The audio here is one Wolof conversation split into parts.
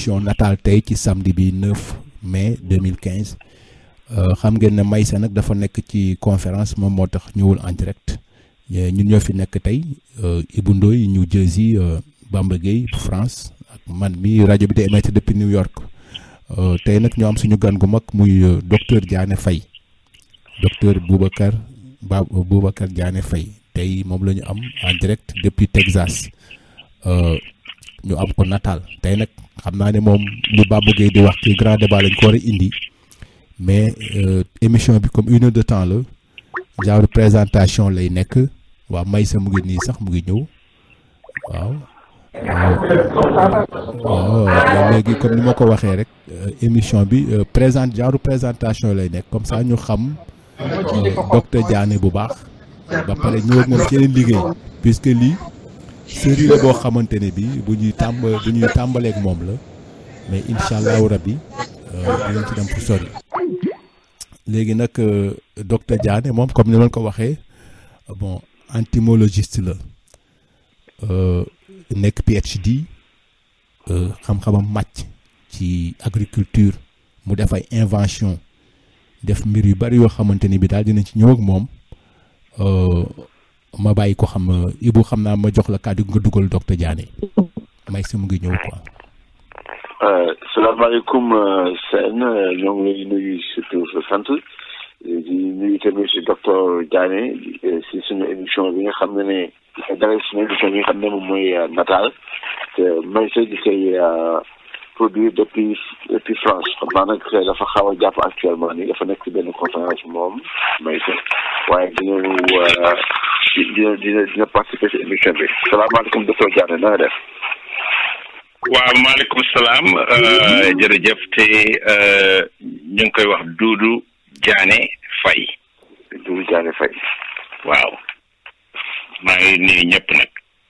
émission nataal tey ci samedi bi 9 mai 2015 xam ngeen ne Maysa nag dafa nekk ci conférence moom moo tax ñëwul en direct ñun ñoo fi nekk tey Ibou Ndoye New Jersey Bamba Gueye France ak man mi rajo bi di émettre depuis New York tey nag ñoo am suñu gan gu mag muy docteur Diané Faye docteur Boubacar Ba Boubacar Diané Faye tey moom la ñu am en direct depuis Texas ñu am ko nataal tey nag xam naa ne moom lu Bamba Gueye di wax ci grand débat lañ ko war a indi mais émission bi comme une heure de temps la genre présentation lay nekk waa Maysa mu ngi nii sax mu ngi ñëw waaw waaw léegi comme ni ma ko waxee rek émission bi présente genre présentation lay nekk comme ça ñu xam docteur Diané bu baax ba pare ñëw ak moom ci yeneen liggéey puisque lii série la boo xamante ne bi bu ñuy tàmb bu ñuy tàmbaleek moom la mais incha allahu rabbi dinañ ci dem fu sori léegi nag docteur Diané moom comme ni ma ko waxee bon entomologiste la nekk PhD xam-xamam màcc ci agriculture mu def ay invention def mbir yu bari yoo xamante ni bi daal dinañ ci ñëw ak moom ma bàyyi ko xam Ibou xam naa ma jox la kàddu nga dugal docteur Diané may si mu ngi ñëw quoi. salaamaaleykum Sène ñoo ngi lay nuyu surtout sa sant di nuyu tamit si docteur Diané si suñu émission bi nga xam ne ne dara suñu émission bi nga xam ne moom mooy nataal te may sa di koy produire depuis depuis France xam naa nag dafa xaw a jàpp actuellement nii dafa nekk ci benn conférence moom may sa waaye dina dina dina dina participer si émission bi salaamaaleykum docteur Diané na nga def waaw maaleykum salaam jërëjëf te ñu ngi koy wax Doudou Diané Faye Doudou Diané Faye waaw maa ngi nuyu ñëpp nag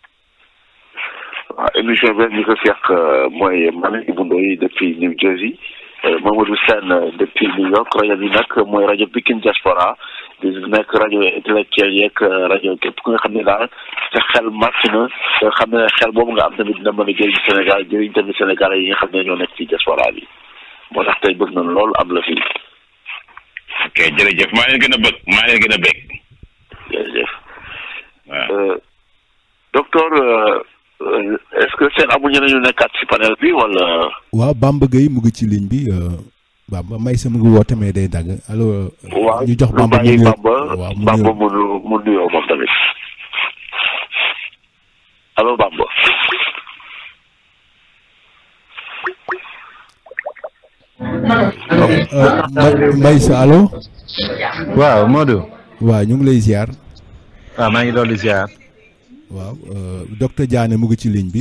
waaw émission bi ñu ko seq mooy man Ibou Ndoye depuis New Jersey Mamadou Sène depuis New York rajo bi nag mooy rajo Pikine Diaspora di nekk rajo intellectuel yeeg rajo képp ku nga xam ne daal sa xel màcc na nga xam ne xel boobu nga am tamit dina mën a jëriñ Sénégal jëriñ tamit Sénégalais yi nga xam ne ñoo nekk ci diaspora bi moo tax tey bëgg nañ loolu am la fii. ok jërëjëf maa leen gën a bëgg maa leen gën a bëgg. jërëjëf. waaw docteur est-ce que seen amuñu nañu nekkaat ci panel bi wala. waaw Bamba Gueye mu ngi ci ligne bi. Bamba may sa mu ngi woote mais day dagg allo. ñu jox Bamba mu nuyoo waaw Bamba mu mu nuyoo moom tamit allo Bamba. may sa allo. waaw Modou. waaw ñu ngi lay ziar. waaw maa ngi doon di ziar. waaw docteur Diané mu ngi ci ligne bi.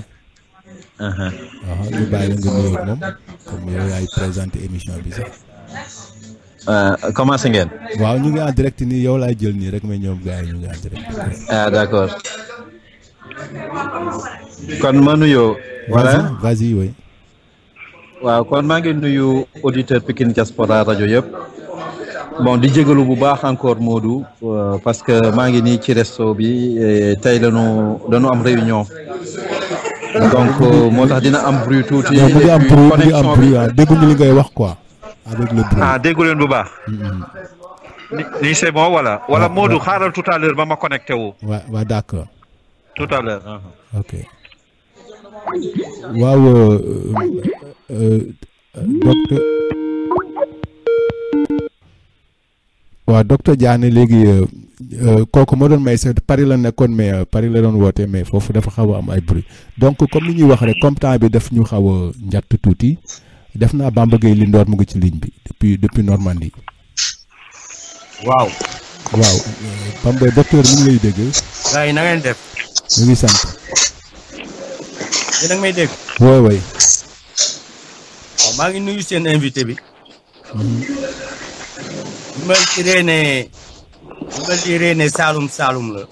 waaw ñu bàyyi la nga nuyoo ak moom comme yow yaay présenté émission bi sax. commencé ngeen. waaw ñu ngi en direct nii yow laay jël nii rek mais ñoom gars yi ñu ngi en direct. ah d'accord. kon ma nuyoo. voilà vas-y oui. waaw kon maa ngi nuyu auditeur Pikine Diaspora rajo yëpp. bon di jégalu bu baax encore Modou parce que maa ngi nii ci resto bi tey lañu dañu am réunion. donc moo tax dina am bruit tuuti. mu ngi am bruit mu ngi am bruit waaw dégguñu li ngay wax quoi. avec le bruit ah déggu leen bu baax. nii c'est bon wala. wala Modou xaaral tout à l'heure ba ma connecté wu. waaw waaw d'accord. tout à l'heure. ok waaw docteur waaw docteur Diané léegi kooku moo doon may sa Paris la nekkoon mais Paris la doon woote mais foofu dafa xaw a am ay bruit donc comme ni ñuy wax rek comme temps bi daf ñu xaw a njatt tuuti def naa Bamba Gueye li ndoor mu ngi ci ligne bi depuis depuis Normandie. waaw. waaw Bamba docteur mu ngi lay dégg. gars yi na ngeen def. ñu ngi sant. yéen a ngi may dégg. woy woy waaw maa ngi nuyu seen invité bi. li ma diree ne li ma diree ne Saalum Saalum la.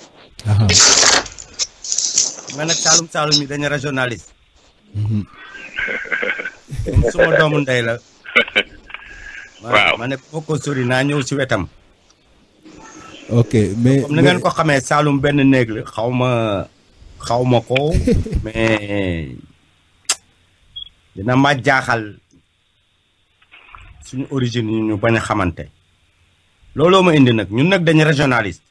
nga nag Saalum Saalum yi dañu régionaliste. comme suma doomu ndey la. waaw ma ne boo ko sori naa ñëw si wetam. ok mais comme ni ngeen ko xamee Saalum benn néeg la xaw ma xaw ma ko mais dina ma jaaxal suñu origine yi ñu bañ a xamante looloo ma indi nag ñun nag dañu régionaliste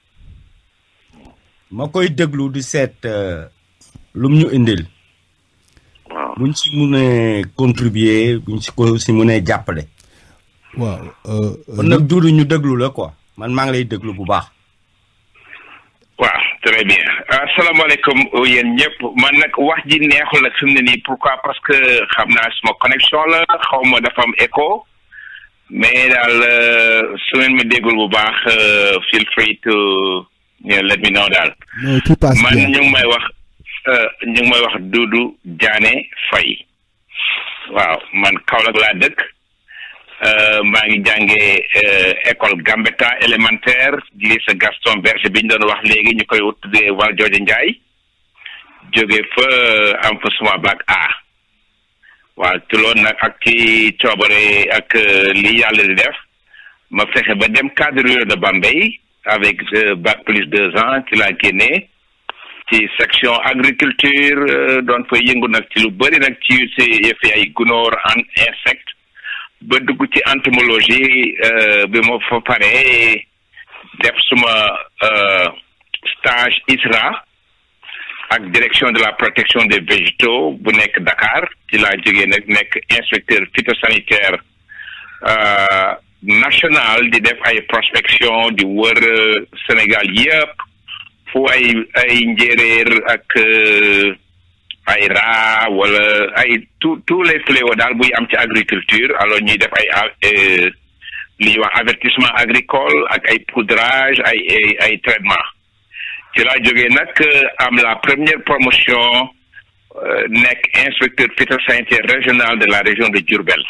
ma koy déglu di seet lum ñu indil waaw buñ si munee contribuer buñ si ko si munee jàppale waaw euh, kon nag duudu ñu déglu la quoi man maa ngi lay déglu bu baax waaw très bien asalaamaaleykum yéen ñëpp man nag wax ji neexul nag fi mu ne nii pourquoi parce que xam naa suma connexion la xaw ma dafa am écho mais daal euh, su ngeen ma déggul bu baax euh, feel free to you know, let me know daal non tout passe man bien ñu ngi may wax euh, ñu ngi may wax Doudou Diané Faye waaw man Kaolack laa dëkk euh, maa ngi jàngee euh, école Gambetta élémentaire lycée Gaston Berger bi ñu doon wax léegi ñu koy tuddee Valdiodio Ndiaye jóge fa euh, am fa suma bac A waaw te loolu nag ak ci coobare ak euh, li yàlla di def ma fexe ba dem cadre rural de Bambey avec euh, bac plus deux ans ci laa génnee ci section agriculture euh, doon fa yëngu nag ci lu bëri nag ci si yëfi ay gunóor an insecte ba dugg ci entomologie euh, bi ma fa paree def suma euh, stage ISRA ak direction de la protection des végétaux bu nekk Dakar ci laa jógee nag nekk inspecteur phytosanitaire euh, national di def ay prospection di wër euh, Sénégal yëpp fu ay ay njéeréer ak euh, ay raa wala ay tous tous les fléaux daal buy am ci agriculture alors ñuy def ay euh, li ñuy wax avertissement agricole ak ay poudrage ay ay ay traitement ci laa jógee nag euh, am la première promotion euh, nekk inspecteur phytosanitaire régional de la région de Diourbel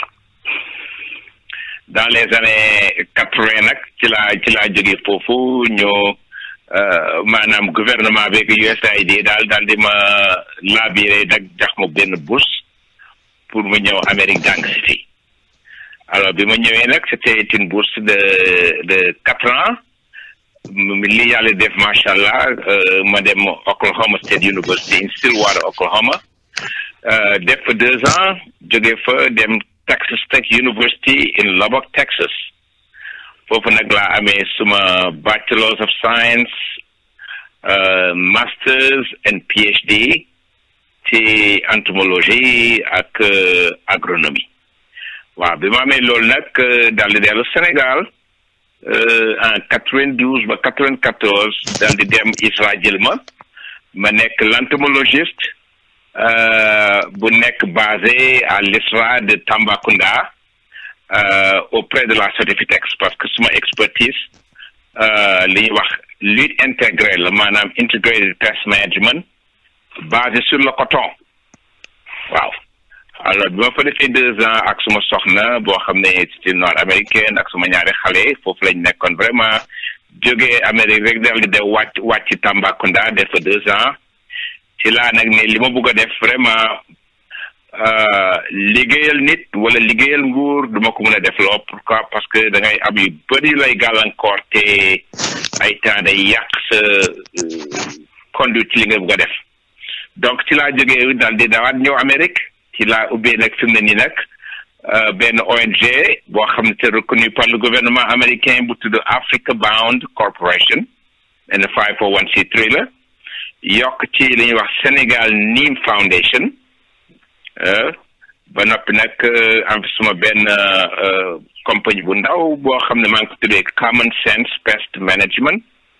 dans les années quatre-vingt nag ci laa ci laa jógee foofu ñoo euh, maanaam gouvernement beeg USAID daal daal di ma labiré nag jox ma benn bourse pour mu ñëw Amérique jàng si fii alors bi ma ñëwee nag c'était une bourse de de quatre ans m- li yàlla def macha allah euh, ma dem Oklahoma State University in Stillwater Oklahoma euh, def fa deux ans jóge fa dem Texas Tech University in Lubbock Texas foofu nag laa amee suma bachelors of science euh, masters and PhD ci entomologie ak euh, agronomie waaw bi ma amee loolu nag euh, daal di dellu Sénégal euh, en quatre-vingt-douze ba quatre-vingt-quatorze daal di dem ISRA jël ma ma nekk l'entomologiste euh, bu nekk basé à l'ISRA de Tambacounda euh, auprès de la Sodefitex parce que suma expertise euh, li ñuy wax lutte intégrée la maanaam integrated pest management basé sur le coton waaw alors bi ma fa defee deux ans ak suma soxna boo xam ne c'était nord américaine ak suma ñaari xale foofu lañ nekkoon vraiment jógee Amérique rek dal di de wàcc wàcc Tambacounda def fa deux ans ci laa nag ne li ma bëgg a def vraiment euh, liggéeyal nit wala liggéeyal nguur duma ko mën a def loo pourquoi parce que da ngay am yu bëri lay gàllankoor te ay temps day yàq sa euh, conduite ci li nga bëgg a def donc ci laa jógee daal di dawaat ñëw Amérique ci laa ubbee nag fi mu ne nii nag euh, benn ONG boo xam ne c'est reconnu par le gouvernement américain bu tudd Africa Bound Corporation benn 501c3 la yokk ci li ñuy wax Sénégal Neem Foundation euh, ba noppi nag euh, am fi suma benn euh, euh, compagnie bu ndaw boo xam ne maa ngi ko tuddee Common Sense Pest Management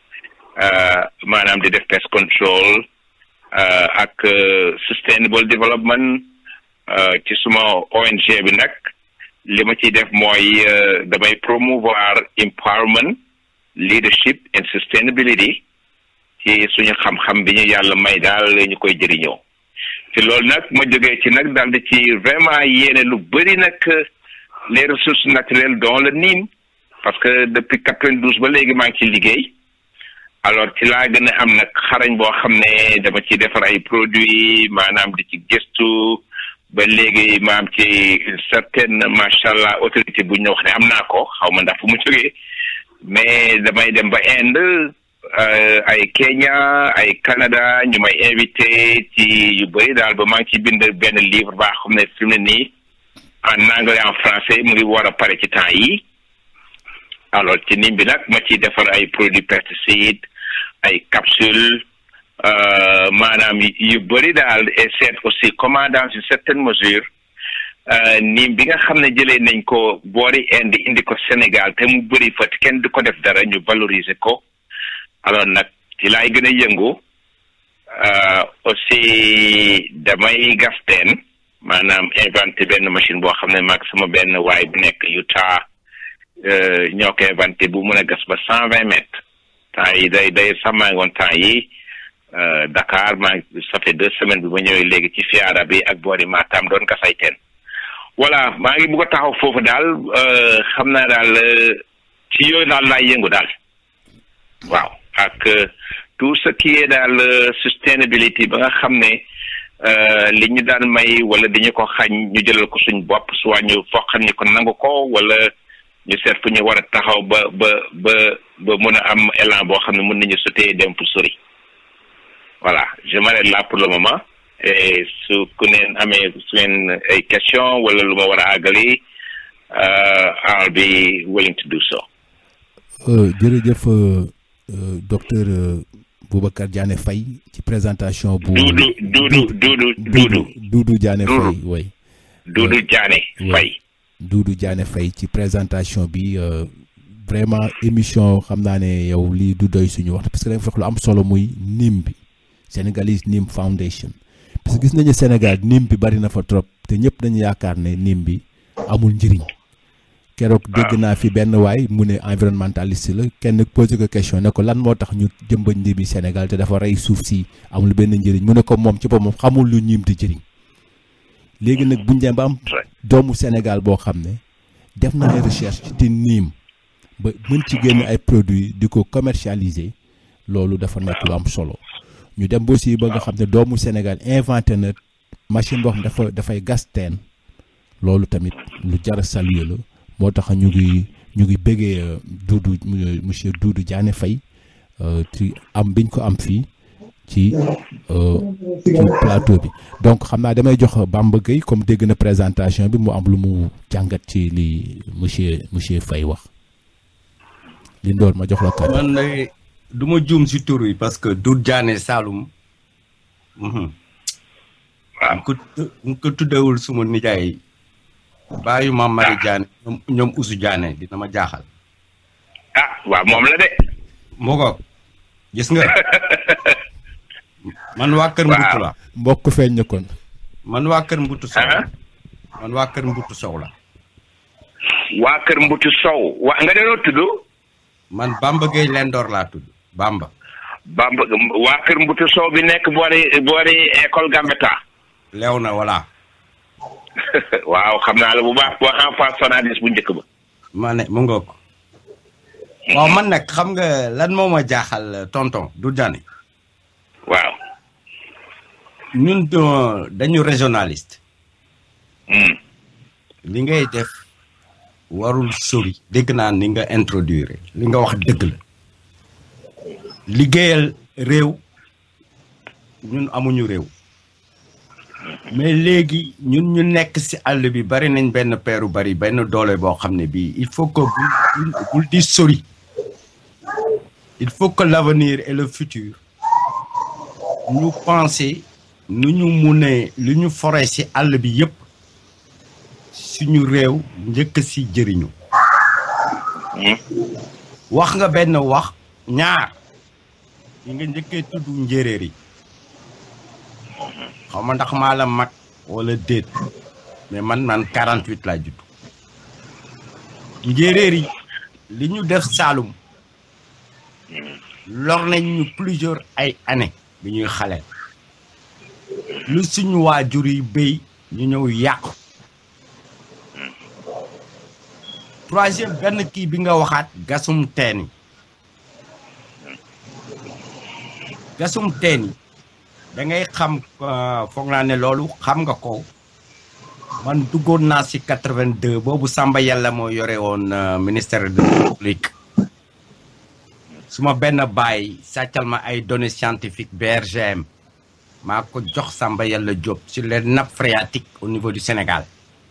euh, maanaam di def pest control euh, ak euh, sustainable development euh, ci suma ONG bi nag li ma ciy def mooy euh, damay promouvoir empowerment leadership and sustainability ci suñu xam-xam bi ñu yàlla may daal ñu koy jëriñoo ci loolu nag ma jógee ci nag daal di ci vraiment yéene lu bëri nag les ressources naturelles dont le Nîmes parce que depuis quatre-vingt-douze ba léegi maa ngi ci liggéey alors ci laa gën a am nag xarañ boo xam ne dama ci defar ay produits maanaam di ci gëstu ba léegi ma am ci une certaine macha allah autorité bu ñu wax ne am naa ko xaw ma ndax fu mu jógee mais damay dem ba Inde ay Kenya ay Canada ñu may invité ci yu bëri daal ba maa ngi ci bind benn livre baa xam ne fi mu ne nii en anglais en français mu ngi war a pare ci temps yi alors ci nim bi nag ma ciy defar ay produits pesticides ay capsules maanaam yu bëri daal et seet aussi comment dans une certaine mesure nim bi nga xam ne jëlee nañ ko boori Inde indi ko Sénégal te mu bëri fa kenn du ko def dara ñu valoriser ko alors nag ci laay gën a yëngu aussi damay gas teen maanaam inventé benn machine boo xam ne maag sama benn waay bu nekk Utah ñoo ko inventé bu mën a gas ba cent vingt mètres temps yi day day sax maa ngi woon temps yi Dakar maa ngi ça fait deux semaines bi ma ñëwee léegi ci fiara bi ak boori Matam doon gas ay teen voilà maa ngi bugg a taxaw foofu daal xam naa daal ci yooyu daal laay yëngu daal waaw ak tout ce qui est daal sustainability ba nga xam ne li ñu daan may wala dañu ko xañ ñu jëlal ko suñ bopp soit ñu foqal ñu ko nangu ko wala ñu seet fu ñu war a taxaw ba ba ba ba mën a am élan boo xam ne mën nañu sotee dem fu sori voilà je m'arrête là pour le moment et su ku neen amee su ngeen ay question wala lu ma war a àggali I'll be willing to do so. jërëjëf docteur Boubacar Diané Faye ci présentation bu. Doudou Doudou Doudou Doudou. Doudou Diané Faye oui. Doudou Diané Faye. Doudou Diané Faye ci présentation bi vraiment émission xam naa ne yow lii du doy suñu wax parce que da nga fex lu am solo muy NIM bi Sénégalese NIM Foundation parce que gis nañu Sénégal NIM bi bari na fa trop te ñëpp dañu yaakaar ne NIM bi amul njëriñ. keroog dégg naa fi benn waay mu ne environnementaliste la kenn posé ko question ne ko lan moo tax ñu jëmbat ñi bi Sénégal te dafa rey suuf si amul benn njëriñ mu ne ko moom ci boppam xamul lu ñiim di jëriñ léegi nag buñ dem ba am doomu Sénégal boo xam ne def na ay recherche ci niim ba mën ci génn ay produits di ko commercialiser loolu dafa nekk lu am solo ñu dem ba aussi ba nga xam ne doomu Sénégal inventé na machine boo xam ne dafa dafay gas teen loolu tamit lu jar a saluer la moo tax ñu ngi ñu ngi bëggee Doudou monsieur Doudou Diané Faye ci am biñ ko am fii ci ci plateau bi donc xam naa damay jox Bamba Gueye comme dégg na présentation bi mu am lu mu jàngat ci li monsieur monsieur Faye wax li ndoor ma jox la kàddu. man de du ma juum si tur yi parce que Doudou Diané Saloum. waaw ko mu ko tuddewul suma nijaay. bàyyi ma Mari Diané ñoom ñoom Usu Diané dina ma jaaxal. ah waaw moom la de. moo ko gis nga. man waa Kër Mbutu la. mbokk feeñ na kon. man waa Kër Mbutu Sow la. man waa Kër Mbutu Sow la. waa Kër Mbutu Sow wa nga doon tudd. man Bamba Gueye Lendoor laa tudd Bamba. Bamba waa Kër Mbutu Sow bi nekk boori boori école Gambetta. leew na voilà. waaw xam naa la bu baax boo en face Sonadis bu njëkk ba. ma ne mu ngoog. waaw man nag xam nga lan moo ma jaaxal tonton du Diané. waaw. ñun dañu régionaliste. li ngay def warul sori. dégg naa ni nga introduire li nga wax dëgg la. liggéeyal réew ñun amuñu réew. mais léegi ñun ñu nekk ci àll bi bari nañ benn peeru bari benn doole boo xam ne bii il faut que bul bul di sori il faut que l'avenir et le futur ñu penser nu ñu munee lu ñu foree ci àll bi yépp suñu réew njëkk ci jëriñu wax nga benn wax ñaar yi nga njëkkee tudd njéeréer yi xaw ma ndax maa la mag wala déet mais man man 48 laa judd njéeréer yi li ñu def Saalum lor nañ ñu plusieurs ay années bi ñuy xale lu suñu waajur yi béy ñu ñëw yàqu troisième benn kii bi nga waxaat gasum teen yi gasum teen yi da ngay xam foog naa ne loolu xam nga ko man duggoon naa si 82 boobu Samba Yàlla moo yore woon ministère de la République suma benn baay sàccal ma ay données scientifiques BRGM maa ko jox Samba Yàlla Diop sur les nappes phréatiques au niveau du Sénégal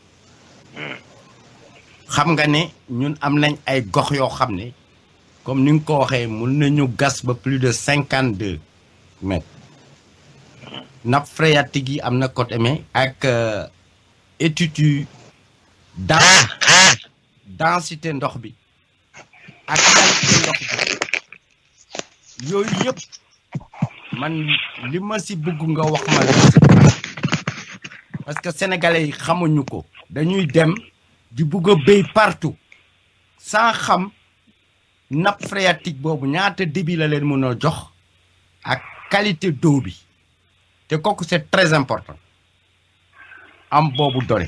xam nga ne ñun am nañ ay gox yoo xam ne comme ni nga ko waxee mun nañu gas ba plus de cinquante deux mètres nappe phréatique yi am na côté mais ak étude yu dans densité ndox bi ak qualité ndox bi yooyu yëpp man li ma si bëgg nga wax ma la parce que sénégalais yi xamuñu ko dañuy dem di bëgg a béy partout sans xam nappe phréatique boobu ñaata débit la leen mën a jox ak qualité d'eau bi te kooku c'est très important am boobu donné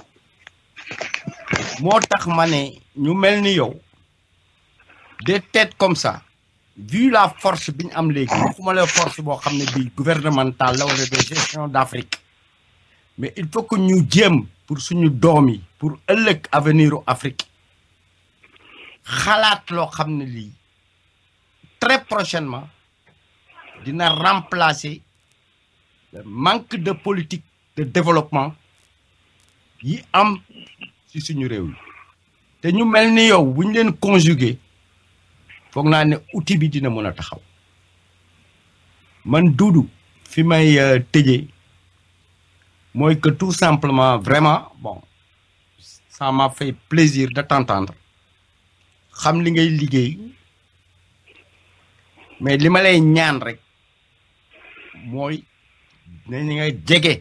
moo tax ma ne ñu mel ni yow des têtes comme ça vu la force bi ñu am léegi waxuma la force boo xam ne bii gouvernementale la wala de gestion d'Afrique mais il faut que ñu jéem pour suñu doom yi pour ëllëg avenir u Afrique xalaat loo xam ne lii très prochainement dina remplacer le manque de politique de développement yi am ci suñu réew yi te ñu mel ni yow bu ñu leen conjuguer foog naa ne outil bi dina mën a taxaw man duudu fi may tëjee mooy que tout simplement vraiment bon ça m'a fait plaisir de t'entendre xam li ngay liggéey mais li ma lay ñaan rek mooy na ni nga jege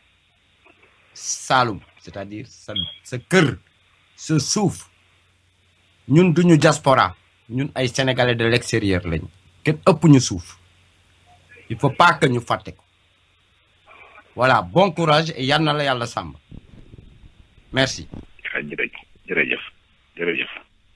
Saalum c'est-à-dire sa sa kër sa suuf ñun duñu diaspora ñun ay sénégalais de l'extérieur lañ kenn ëpp ñu suuf il faut pas que ñu fàtte ko voilà bon courage et yal na la yàlla sàmm merci. jërëjëf jërëjëf jërëjëf.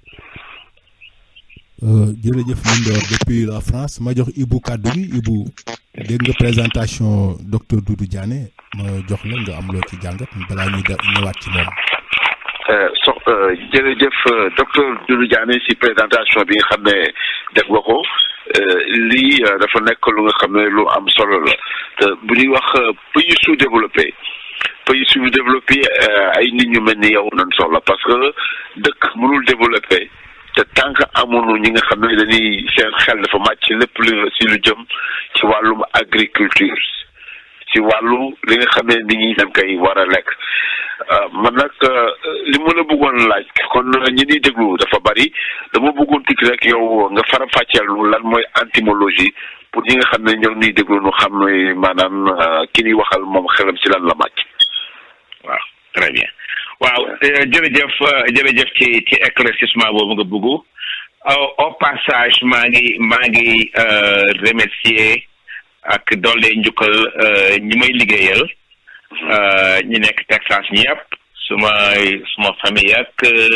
jërëjëf Mindor depuis la France ma jox Ibou kàddu gi Ibou dégg nga présentation docteur Doudou Diané ma jox la nga am loo ci jàngat balaa ñuy ñëwaat ci moom. so jërëjëf docteur Doudou Diané si présentation bi nga xam ne def nga ko lii dafa nekk lu nga xam ne lu am solo la te bu ñuy wax pays sous-développé pays sous-développé ay nit ñu mel ni yow nañ soxla parce que dëkk mënul développé te tant que amuñu ñi nga xam ne dañuy seen xel dafa màcc lépp lu si lu jëm ci wàllum agriculture ci wàllu li nga xam ne nit ñi dañ koy war a lekk man nag li ma la bëggoon laaj kon ñi ñuy déglu dafa bari dama bëggoon tuuti rek yow nga fara fàcceel lu lan mooy entomologie pour ñi nga xam ne ñoo ñuy déglu nu xam ne maanaam ki ñuy waxal moom xelam si lan la màcc. waaw très bien waaw jërëjëf jërëjëf ci ci éclaircissement boobu nga bëgg au passage maa ngi maa ngi remercier ak doole njukkal ñi may liggéeyal ñi nekk Texas ñëpp suma suma famille ak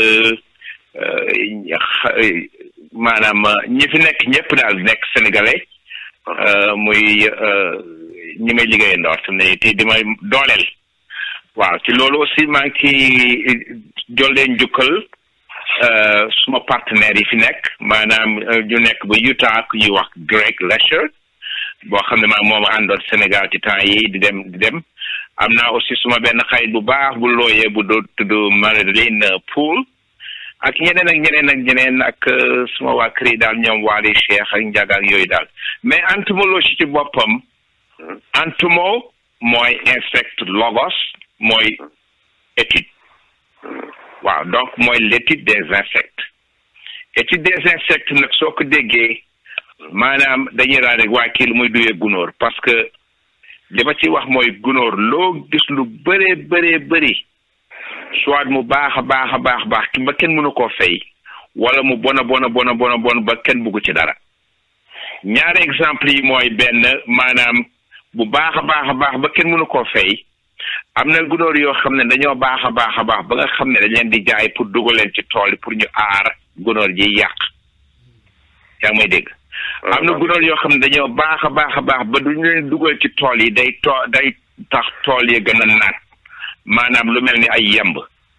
maanaam ñi fi nekk ñëpp daal nekk sénégalais muy ñi may liggéeyal ndoor te ne te di may dooleel waaw ci loolu aussi maa ngi ci jollee njukkal suma partenaires yi fi nekk maanaam ñu nekk ba Utah ku ñuy wax Greg Lesher boo xam ne maa moom àndoon Sénégal ci temps yi di dem di dem am naa aussi suma benn xarit bu baax bu looyee bu doo tudd Marilyn Poul ak ñeneen ak ñeneen ak ñeneen ak suma waa kër yi daal ñoom Waly Cheikh ak Ndiaga ak yooyu daal mais entomologie ci boppam entomo mooy insecte logos mooy étude waaw donc mooy l'étude des insectes étude des insectes nag soo ko déggee maanaam dañuy daal rek waa kii lu muy duyee gunóor parce que li ma ci wax mooy gunóor loo gis lu bëree bëree bëri soit mu baax a baax a baax baax ba kenn mënu koo fay wala mu bona bona bona bona bon ba kenn bugg ci dara ñaari exemple yi mooy benn maanaam bu baax a baax a baax ba kenn mënu koo fay am na gunóor yoo xam ne dañoo baax a baax a baax ba nga xam ne dañ leen di jaay pour dugal leen ci tool yi pour ñu aar gunóor ji yàq yaa ngi may dégg am na gunóor yoo xam ne dañoo baax a baax a baax ba duñu leen dugal ci tool yi day too day tax tool yi gën a naat maanaam lu mel ni ay yemb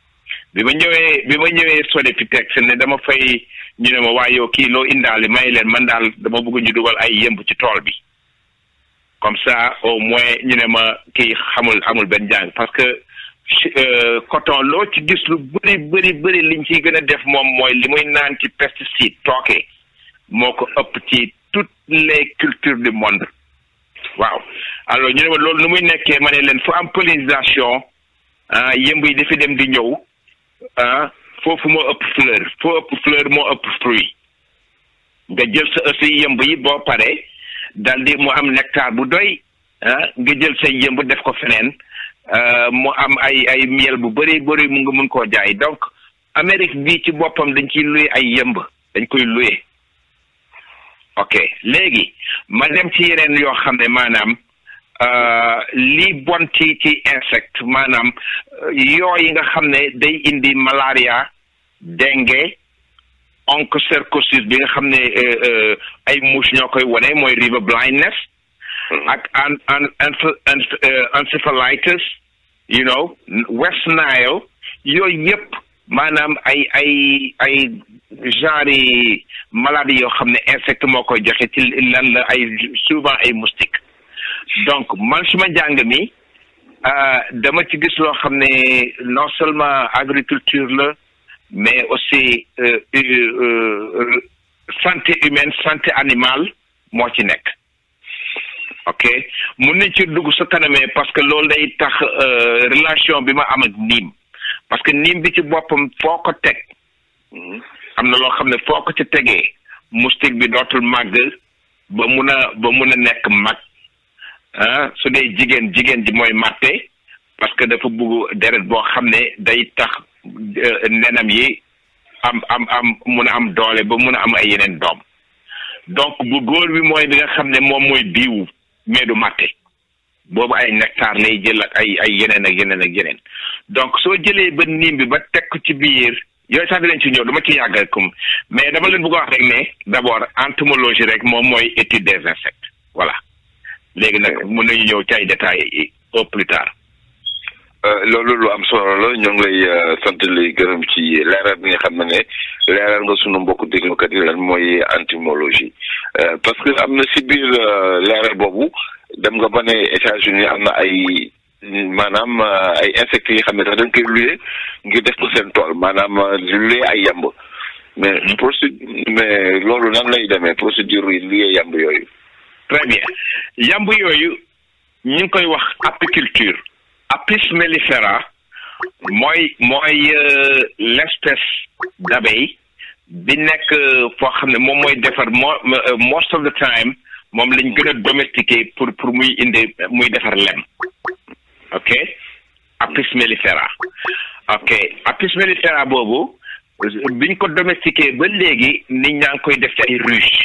bi ma ñëwee bi ma ñëwee Sodefitex ne dama fay ñu ne ma waa yow kii loo indaale may leen man daal dama bëgg ñu dugal ay yëmb ci tool bi comme ça au moins ñu ne ma kii xamul amul benn jàng parce que coton loo ci gis lu bëri bëri bëri liñ ciy gën a def moom mooy li muy naan ci pesticide tooke moo ko ëpp ci toutes les cultures du monde waaw alors ñu ne ma loolu nu muy nekkee ma ne leen fu am pollinisation ah yëmb yi dafi dem di ñëw ah foofu moo ëpp fleur foo ëpp fleur moo ëpp fruit nga jël sa aussi yëmb yi boo paree dal di mu am nectar bu doy ah nga jël say yëmb def ko feneen mu am ay ay miel bu bëri bëri mu nga mun koo jaay donc Amérique bii ci boppam dañ ciy luye ay yëmb dañ koy luye ok léegi ma dem ci yeneen yoo xam ne maanaam li bon ci ci insecte maanaam yooyu nga xam ne day indi malaria dengue onchocercosis bi nga xam ne ay mouche ñoo koy wane mooy river blindness ak an an encephalitis you know West Nile yooyu yëpp maanaam ay ay ay genre yi maladie yoo xam ne insecte moo koy joxe ci lan la ay souvent ay moustique donc man suma njàng mi dama ci gis loo xam ne non seulement agriculture la mais aussi santé humaine santé animale moo ci nekk ok mun nañ ci dugg sa kanamee parce que loolu day tax relation bi ma am ak niim parce que niim bi ci boppam foo ko teg am na loo xam ne foo ko ci tegee moustique bi dootul màgg ba mun a ba mun a nekk mag ah su dee jigéen jigéen ji mooy màtte parce que dafa bugg deret boo xam ne day tax nenam yi am am am mun a am doole ba mun a am ay yeneen doom donc bu góor bi mooy bi nga xam ne moom mooy biiwu mais du màtte boobu ay nectar lay jël ak ay ay yeneen ak yeneen ak yeneen donc soo jëlee ba niim bi ba teg ko ci biir yooyu sax dinañ ci ñëw dama ci yàgg comme mais dama leen bëgg a wax rek ne d'abord entomologie rek moom mooy étude des insectes voilà léegi nag mën nañu ñëw ci ay détails au plus tard. loolu lu am solo la ñoo ngi lay sant lay gërëm ci leeral bi nga xam ne ne leeral nga sunu mbokku déglukat yi lan mooy entomologie parce que am na si biir leeral boobu dem nga ba ne États-Unis am na ay maanaam ay insectes yi xam ne sax dañ koy luye ngir def ko seen tool maanaam luye ay yamb mais procédure mais loolu nan lay demee procédure yi luye yamb yooyu. très bien yamb yooyu ñu ngi koy wax apiculture. Apis mellifera mooy mooy l'espèce d'abeille bi nekk foo xam ne moom mooy defar moo most of the time moom lañ gën a domestiqué pour pour muy indi muy defar lem ok Apis mellifera ok Apis mellifera boobu biñ ko domestiqué ba léegi nit ñaa ngi koy def ci ay ruche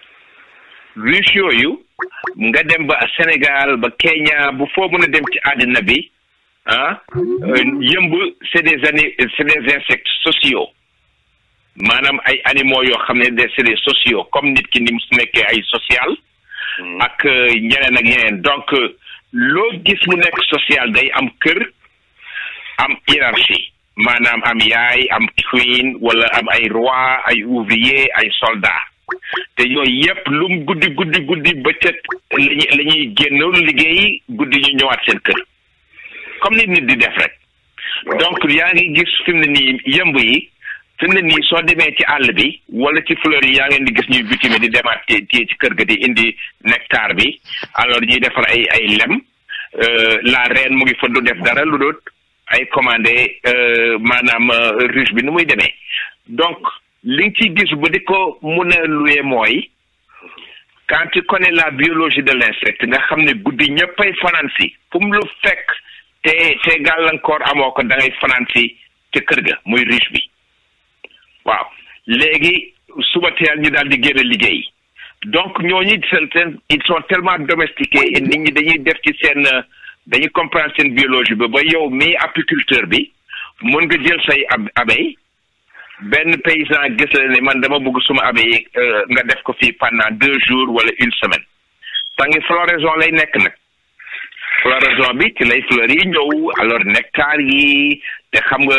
ruche yooyu nga dem ba Sénégal ba Kenya bu foo mën a dem ci àddina bi ah yëmb c'est des ani c'est des insectes sociaux maanaam ay animaux yoo xam ne c'est des sociaux comme nit ki ni mu nekkee ay social ak ñeneen ak ñeneen donc loo gis mu nekk social day am kër am hiérarchie maanaam am yaay am queen wala am ay roi ay ouvrier ay soldat te yooyu yëpp lum guddi guddi guddi bëccëg lañuy la ñuy génn liggéey guddi ñu ñëwaat seen kër comme nit nit di def rek donc yaa ngi gis fi mu ne nii yëmb yi fi mu ne nii soo demee ci àll bi wala ci fleur yi yaa ngeen di gis ñuy butime di demaat téye ci kër ga di indi nectar bi alors ñuy defar ay ay lem la reine mu ngi fa du def dara lu doot ay commandé maanaam ruche bi nu muy demee donc li nga ciy gis ba di ko mun a luye mooy quand tu connais la biologie de l'insecte nga xam ne guddi ñëppay fanaan si fu mu lu fekk te te gàllankoor amoo ko da ngay fanaan si ca kër ga muy riche bi waaw léegi suba teel ñu daal di génn liggéey donc ñooñu seen ils sont tellement domestiqués et nit ñi dañuy def ci seen dañuy comprendre seen biologie ba ba yow mii apiculteur bi mun nga jël say ab abeille benn paysan gis la ne man dama bëgg suma abeille nga def ko fii pendant deux jours wala une semaine tangi floraison lay nekk nag floraison bi ci lay fleurs yi ñëw alors nectar yi te xam nga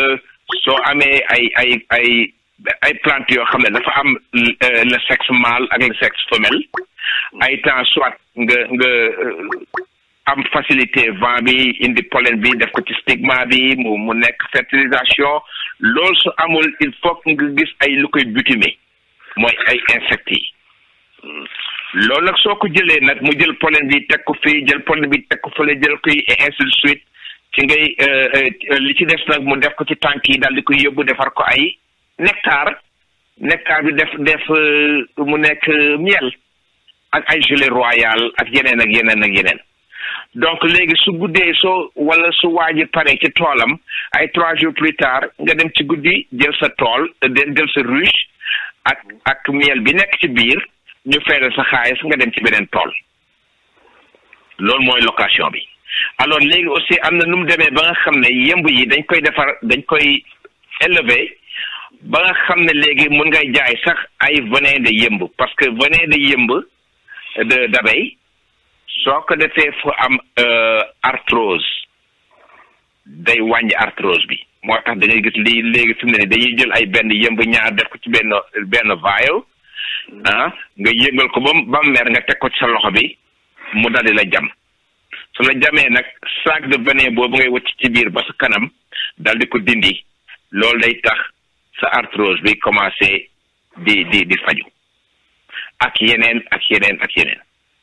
soo amee ay ay ay ay plante yoo xam ne dafa am le sexe mâle ak le sexe femelle ay temps soit nga nga am facilité vent bi indi pollen bi def ko ci stigma bi mu mu nekk fertilisation loolu su amul il faut nga gis ay lu koy butimer mooy ay insectes yi loolu nag soo ko jëlee nag mu jël pollen bi teg ko fii jël pollen bi teg ko fële jël koy et ainsi de suite ci ngay li ci des nag mu def ko ci tànk yi daal di koy yóbbu defar ko ay nectar nectar bi def def mu nekk miel ak ay gelée royal ak yeneen ak yeneen ak yeneen donc léegi su guddee soo wala su waaji pare ci toolam ay trois jours plus tard nga dem ci guddi jël sa tool jël sa ruche ak ak miel bi nekk ci biir ñu fayal sa xaalis nga dem ci beneen tool loolu mooy location bi alors léegi aussi am na nu mu demee ba nga xam ne yemb yi dañ koy defar dañ koy élever ba nga xam ne léegi mun ngay jaay sax ay venin de yemb parce que venin de yemb de d'abeille soo ko defee fu am arthrose day wàññi arthrose bi moo tax da ngay gis lii léegi fi mu ne nii dañuy jël ay benn yëmb ñaar def ko ci benn benn vial ah nga yëngal ko ba mu ba mu mer nga teg ko ci sa loxo bi mu daldi la jam su la jamee nag sac de venin boobu ngay wacc ci biir ba sa kanam dal di ko dindi loolu day tax sa arthrose bi commencé di di di faju ak yeneen ak yeneen ak yeneen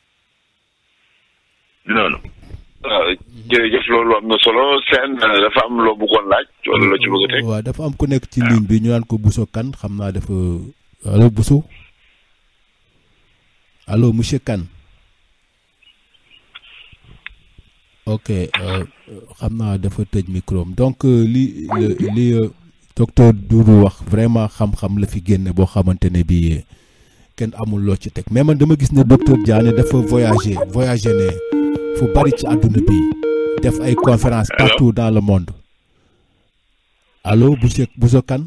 noonu. waaw jërëjëf loolu am na solo seen dafa am loo bëggoon laaj wala loo ci bëgg a teg. waaw dafa am ku nekk ci ligne bi ñu naan ko Bousso Kane xam naa dafa allo Bousso allo monsieur Kane ok xam naa dafa tëj micro donc li li docteur Doudou wax vraiment xam-xam la fi génne boo xamante ne bii kenn amul loo ci teg mais man dama gis ne docteur Diané dafa voyager voyager ne. fu bari ci àdduna bi def ay conférence partout dans le monde allo Bousso Bousso Kane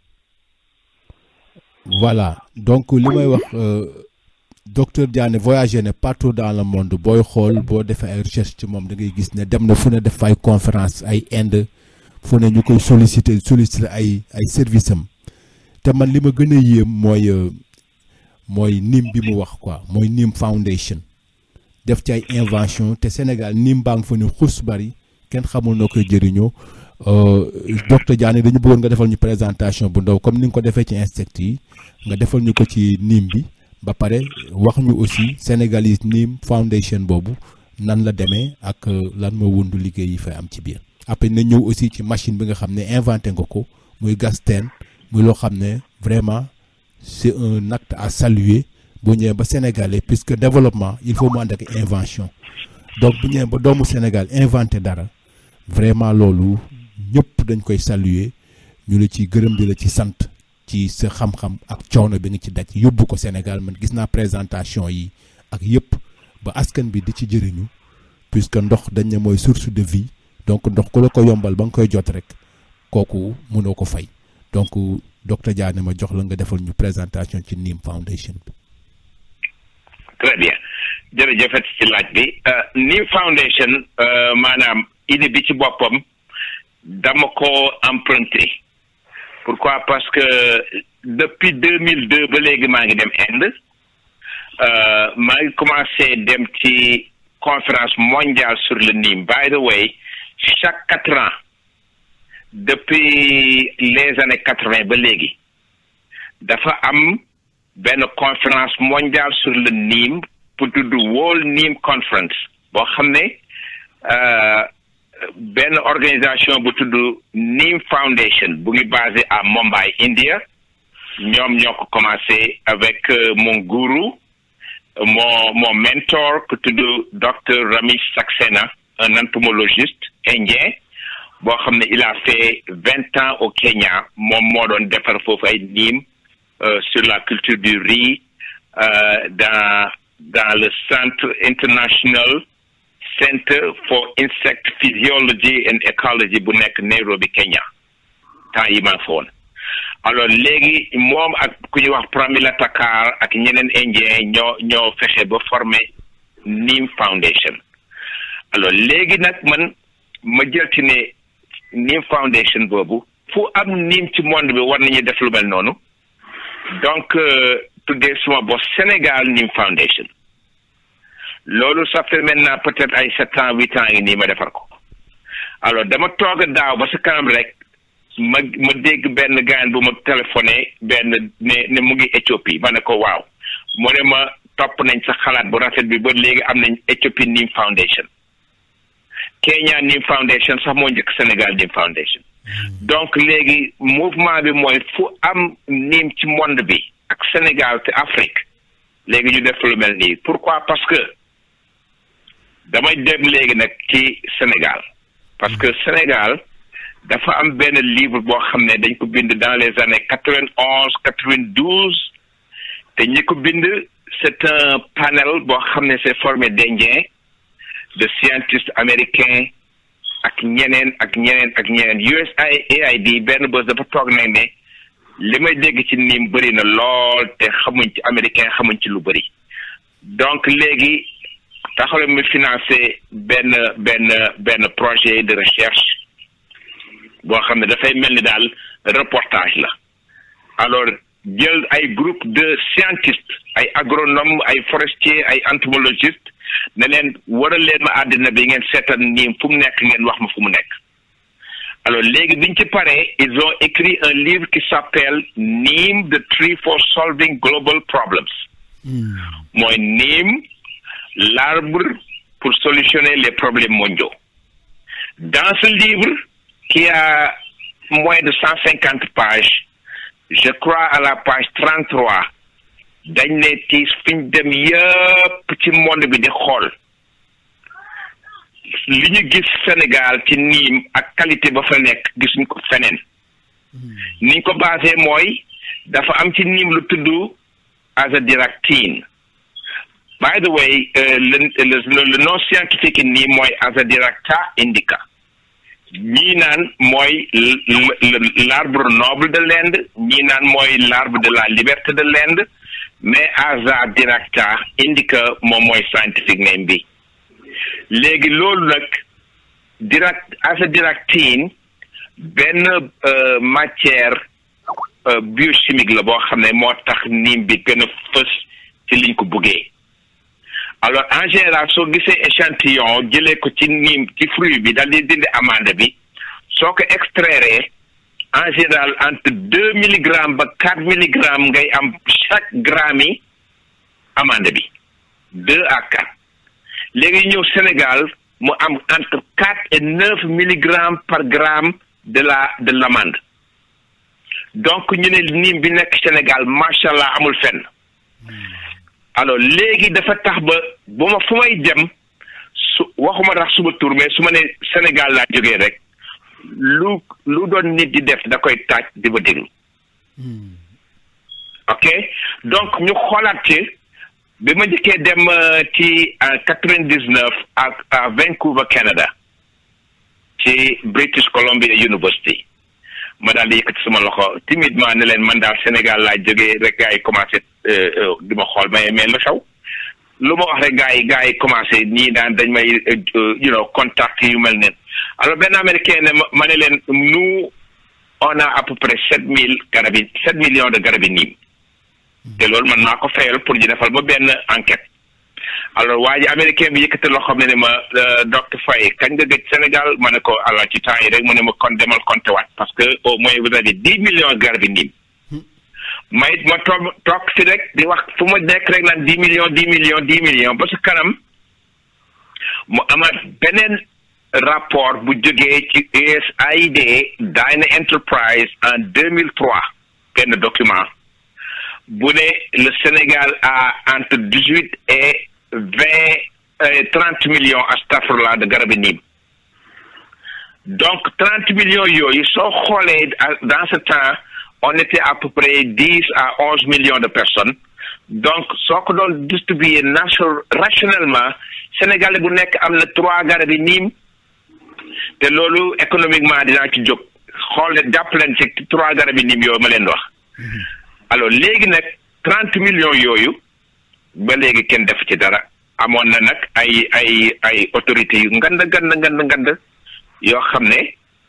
voilà donc li may wax docteur Diané voyagé ne partout dans le monde booy xool boo defee ay recherche ci moom da ngay gis ne dem na fu ne def ay conférence ay Inde fu ne ñu koy solliciter solliciter ay ay service am te man li ma gën a yéem mooy mooy nim bi mu wax quoi mooy nim foundation def ci ay invention te Sénégal nim baa ngi fa ni xus bari kenn xamul noo koy jëriñoo docteur Diané dañu bëggoon nga defal ñu présentation bu ndaw comme ni nga ko defee ci insectes yi nga defal ñu ko ci nim bi ba pare wax ñu aussi Sénégalese nim foundation boobu nan la demee ak lan moo wundu liggéey yi fay am ci biir après na ñëw aussi ci machine bi nga xam ne inventé nga ko muy gas teen muy loo xam ne vraiment c'est un acte à saluer bu ñëwee ba sénégalais puisque développement il faut mu ànd ak invention donc bu ñëwee ba doomu Sénégal inventé dara vraiment loolu ñëpp dañ koy saluer ñu la ci gërëm di la ci sant ci sa xam-xam ak coono bi nga ci daj yóbbu ko Sénégal man gis naa présentation yi ak yëpp ba askan bi di ci jëriñu puisque ndox dañ ne mooy source de vie donc ndox ku la ko yombal ba nga koy jot rek kooku mënoo ko fay donc docteur Diané ma jox la nga defal ñu présentation ci Nim Foundation bi. très bien jërëjëfet ci laaj bi Nim Foundation maanaam idée bi ci boppam dama ko emprunté pourquoi parce que depuis deux mille deux ba léegi maa ngi dem Inde maa ngi commencé dem ci conférence mondiale sur le Nim by the way chaque quatre ans depuis les années quatre vingt ba léegi dafa am benn conférence mondiale sur le Nim pour tudd World Nim Conference boo xam ne benn organisation bu tudd Nim Foundation bu ngi basé à Mumbai India ñoom ñoo ko commencé avec mon gourou mon mon mentor ku tudd docteur Ramesh Saxena un entomologiste indien boo xam ne il a fait vingt ans au Kenya moom moo doon defar foofu ay niim sur la culture du riz dans dans le centre international Center for Insect Physiology and Ecology bu nekk Nairobi Kenya temps yi maa fa woon alors léegi moom ak ku ñuy wax Pramila Takar ak ñeneen indien ñoo ñoo fexe ba former Nim Foundation alors léegi nag man ma jël ci ne Nim Foundation boobu fu am niim ci monde bi war nañu def lu mel noonu donc tuddee suma bos Sénégal Nim Foundation loolu ça fait maintenant peut-être ay sept ans huit ans yi nii ma defar ko alors dama toog daaw ba sa kanam rek ma ma dégg benn gaañ bu ma téléphoné benn ne ne mu ngi Éthiopie ma ne ko waaw mu ne ma topp nañ sa xalaat bu rafet bi ba léegi am nañ Éthiopie Nim Foundation Kenya Nim Foundation sax moo njëkk Sénégal Nim Foundation donc léegi mouvement bi mooy fu am niim ci monde bi ak Sénégal te Afrique léegi ñu def lu mel nii pourquoi parce que damay dem léegi nag ci Sénégal parce que Sénégal dafa am benn livre boo xam ne dañ ko bind dans les années quatre-vingt-onze quatre-vingt-douze te ñi ko bind c'est un panel boo xam ne c'est formé d'Indiens de scientistes américains ak ñeneen ak ñeneen ak ñeneen USAID benn bés dafa toog nag ne li may dégg ci niim bëri na lool te xamuñ ci américain xamuñ ci lu bëri donc léegi taxawle mi financé benn benn benn projet de recherche boo xam ne dafay mel ni daal reportage la alors jël ay groupe de scientistes ay agronomes ay forestiers ay entomologistes ne leen waral leen ma àddina bi ngeen seetal niim fu mu nekk ngeen wax ma fu mu nekk alors léegi biñ ci paree ils ont écrit un livre qui s'appelle Neem the tree for solving global problems mooy niim l'arbre pour solutionner les problèmes mondiaux dans ce livre qui a moins de cent cinquante pages je crois à la page trente-trois dañ ne ci fi ñu dem yëpp ci monde bi di xool li ñu gis Sénégal ci niim ak qualité ba fa nekk gisuñ ko feneen niñ ko basé mooy dafa am ci niim lu tudd azadiractine by the way le le nom scientifique niim mooy Azadiracta indica ñii naan mooy l'arbre noble de l'Inde ñii naan mooy l'arbre de la liberté de l'Inde mais Azadiracta indica moom mooy scientifique name bi léegi loolu nag dirac azadiractine benn matière biochimique la boo xam ne moo tax niim bi gën a fës ci liñ ko buggee alors en général soo gisee échantillon jëlee ko ci niim ci fruit bi daal di dindi amande bi soo ko extraire en général entre deux milligrammes ba quatre milligrammes ngay am chaque gramme yi amande bi deux à quatre léegi ñëw Sénégal mu am entre quatre et neuf milligrammes par gramme de la de l'amande donc ñu ne niim bi nekk Sénégal macha allah amul fenn alors léegi dafa tax ba bu ma fu may dem su waxuma tax suba tur mais su ma ne Sénégal laa jógee rek lu lu doon nit di def da koy taaj di ba déglu ok donc ñu xoolaat ci bi ma njëkkee dem ci en quatre-vingt-dix-neuf ak à Vancouver Canada ci British Columbia University ma daal di yëkkati sama loxo timidement ne leen man daal Sénégal laa jógee rek gars yi commencé di ma xool mais mais lu xew lu ma wax rek gars yi gars yi commencé ñii daan dañ may you know contact yu mel neen alors benn américain ne ma ne leen nous on a à peu près sept mille garabi sept millions de garabi niim te loolu man maa ko fayal pour ñu defal ma benn enquête alors waa ji américain bi yëkkati loo xam ne ne ma docteur Faye kañ nga gëj Sénégal ma ne ko alors ci temps yi rek mu ne ma kon demal compter waat parce que au moins vous avez dix millions garabi niim may ma toog toog si rek di wax fu ma nekk rek naan dix millions dix millions dix millions ba su kanam mu amaat beneen rapport bu jógee ci USAID Dyna Enterprise en deux mille trois benn document bu ne le Sénégal a entre dix-huit et vingt trente millions astafurlah de garabi niim donc trente millions yooyu soo xoolee dans ce temps on était à peu près dix à onze millions de personnes donc soo ko doon distribuer nation rationnellement Sénégalais bu nekk am na trois garabi niim te loolu économiquement dinaa ci jóg xool jàpp leen ci trois garabi niim yooyu ma leen wax alors léegi nag trente millions yooyu ba léegi kenn def ci dara amoon na nag ay ay ay autorités yu ngand ngand ngand ngand yoo xam ne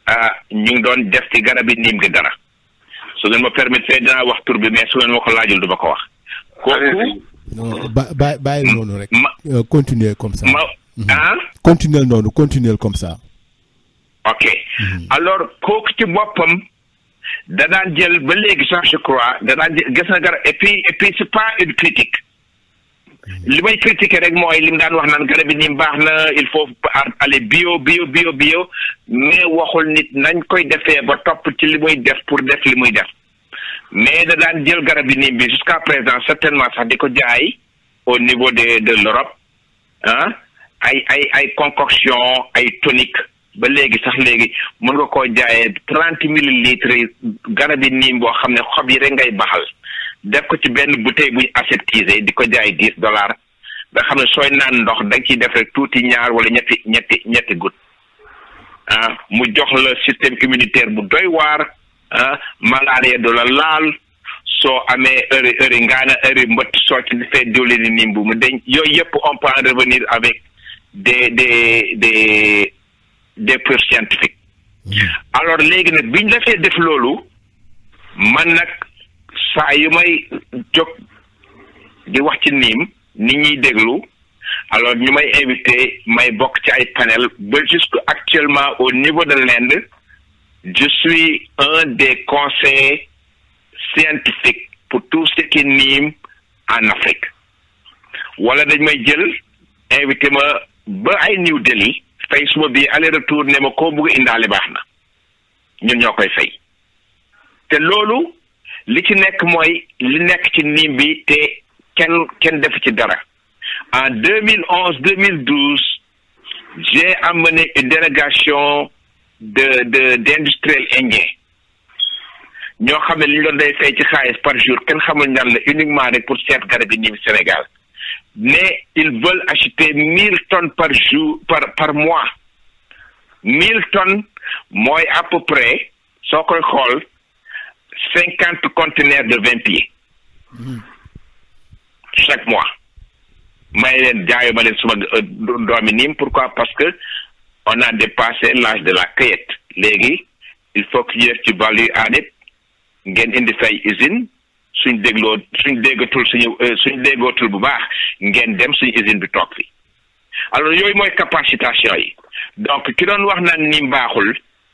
ah ñu ngi doon def ci garab yi niim gi dara su ngeen ma permettre dinaa wax tur bi mais su ngeen ma ko laajul du ma ko wax. kooku non ba ba bàyyi noonu rek. ma Euh, continuer comme ça. ma ah. continuer noonu continuer comme ça. ok alors kooku ci boppam da daan jël ba léegi sax je crois da daan jël gis na garab et puis et puis c'est pas une critique li may critiquer rek mooy li mu daan wax naan garab yi ni baax na il faut aller bio bio bio bio mais waxul nit nañ koy defee ba topp ci li muy def pour def li muy def mais da daan jël garab yi nii bi jusqu'à présent certainement sax di ko jaay au niveau de de l'Europe ah ay ay ay concoction ay tonique ba léegi sax léegi mën nga koo jaayee trente millilitres garab yi niim boo xam ne xob yi rek ngay baxal def ko ci benn bouteille buñ aseptisé di ko jaay dix dollars nga xam ne sooy naan ndox da nga ciy def rek tuuti ñaar wala ñetti ñetti ñetti goutte ah mu jox la système immunitaire bu doy waar ah malaria du la laal soo amee heure heure ngaana heure mbëtt soo ci defee diwlin niim bu mu deñ yooyu yëpp on peut en revenir avec des des des des preuves scientifiques alors léegi nag biñ defee def loolu man nag saa yu may jóg di wax ci niim nit ñuy déglu alors ñu may invité may bokk ci ay panel ba jusque actuellement au niveau de l'Inde je suis un des conseillers scientifiques pour tout ce qui est niim en Afrique wala dañ may jël invité ma ba ay New Delhi fay suma bii aller retour ne ma koo bëgg indaale baax na ñun ñoo koy fay te loolu li ci nekk mooy li nekk ci niim bi te kenn kenn def ci dara en deux mille onze deux mille douze j'ai amené une délégation de de d'industriels indiens ñoo xam ne li ñu doon day fay ci xaalis par jour kenn xamul ñan la uniquement rek pour seet garab yi niim Sénégal mais ils veulent acheter mille tonnes par jour par par mois mille tonnes mooy à peu près soo koy xool cinquante conteneurs de vingt pieds chaque mois may leen jaayu ma leen suma doomi niim pourquoi parce que on a dépassé l'âge de la cueillette léegi il faut que ñu def ci value added ngeen indi say usine suñ dégloo suñ déggatul suñu suñ déggootul bu baax ngeen dem suñu usine bi toog fi alors yooyu mooy capacitation yi donc ki doon wax naan niim baaxul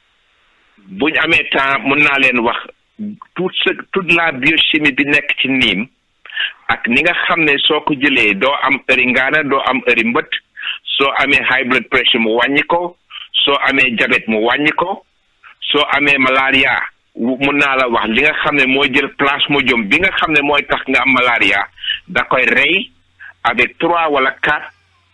buñ amee temps mun naa leen wax tout ce toute la biochimie bi nekk ci niim ak ni nga xam ne soo ko jëlee doo am ëri ngaana doo am ëri mbët soo amee high blood pressure mu wàññi ko soo amee diabète mu wàññi ko soo amee malaria mun naa la wax li nga xam ne mooy jël plasmodium bi nga xam ne mooy tax nga am malaria da koy rey avec trois wala quatre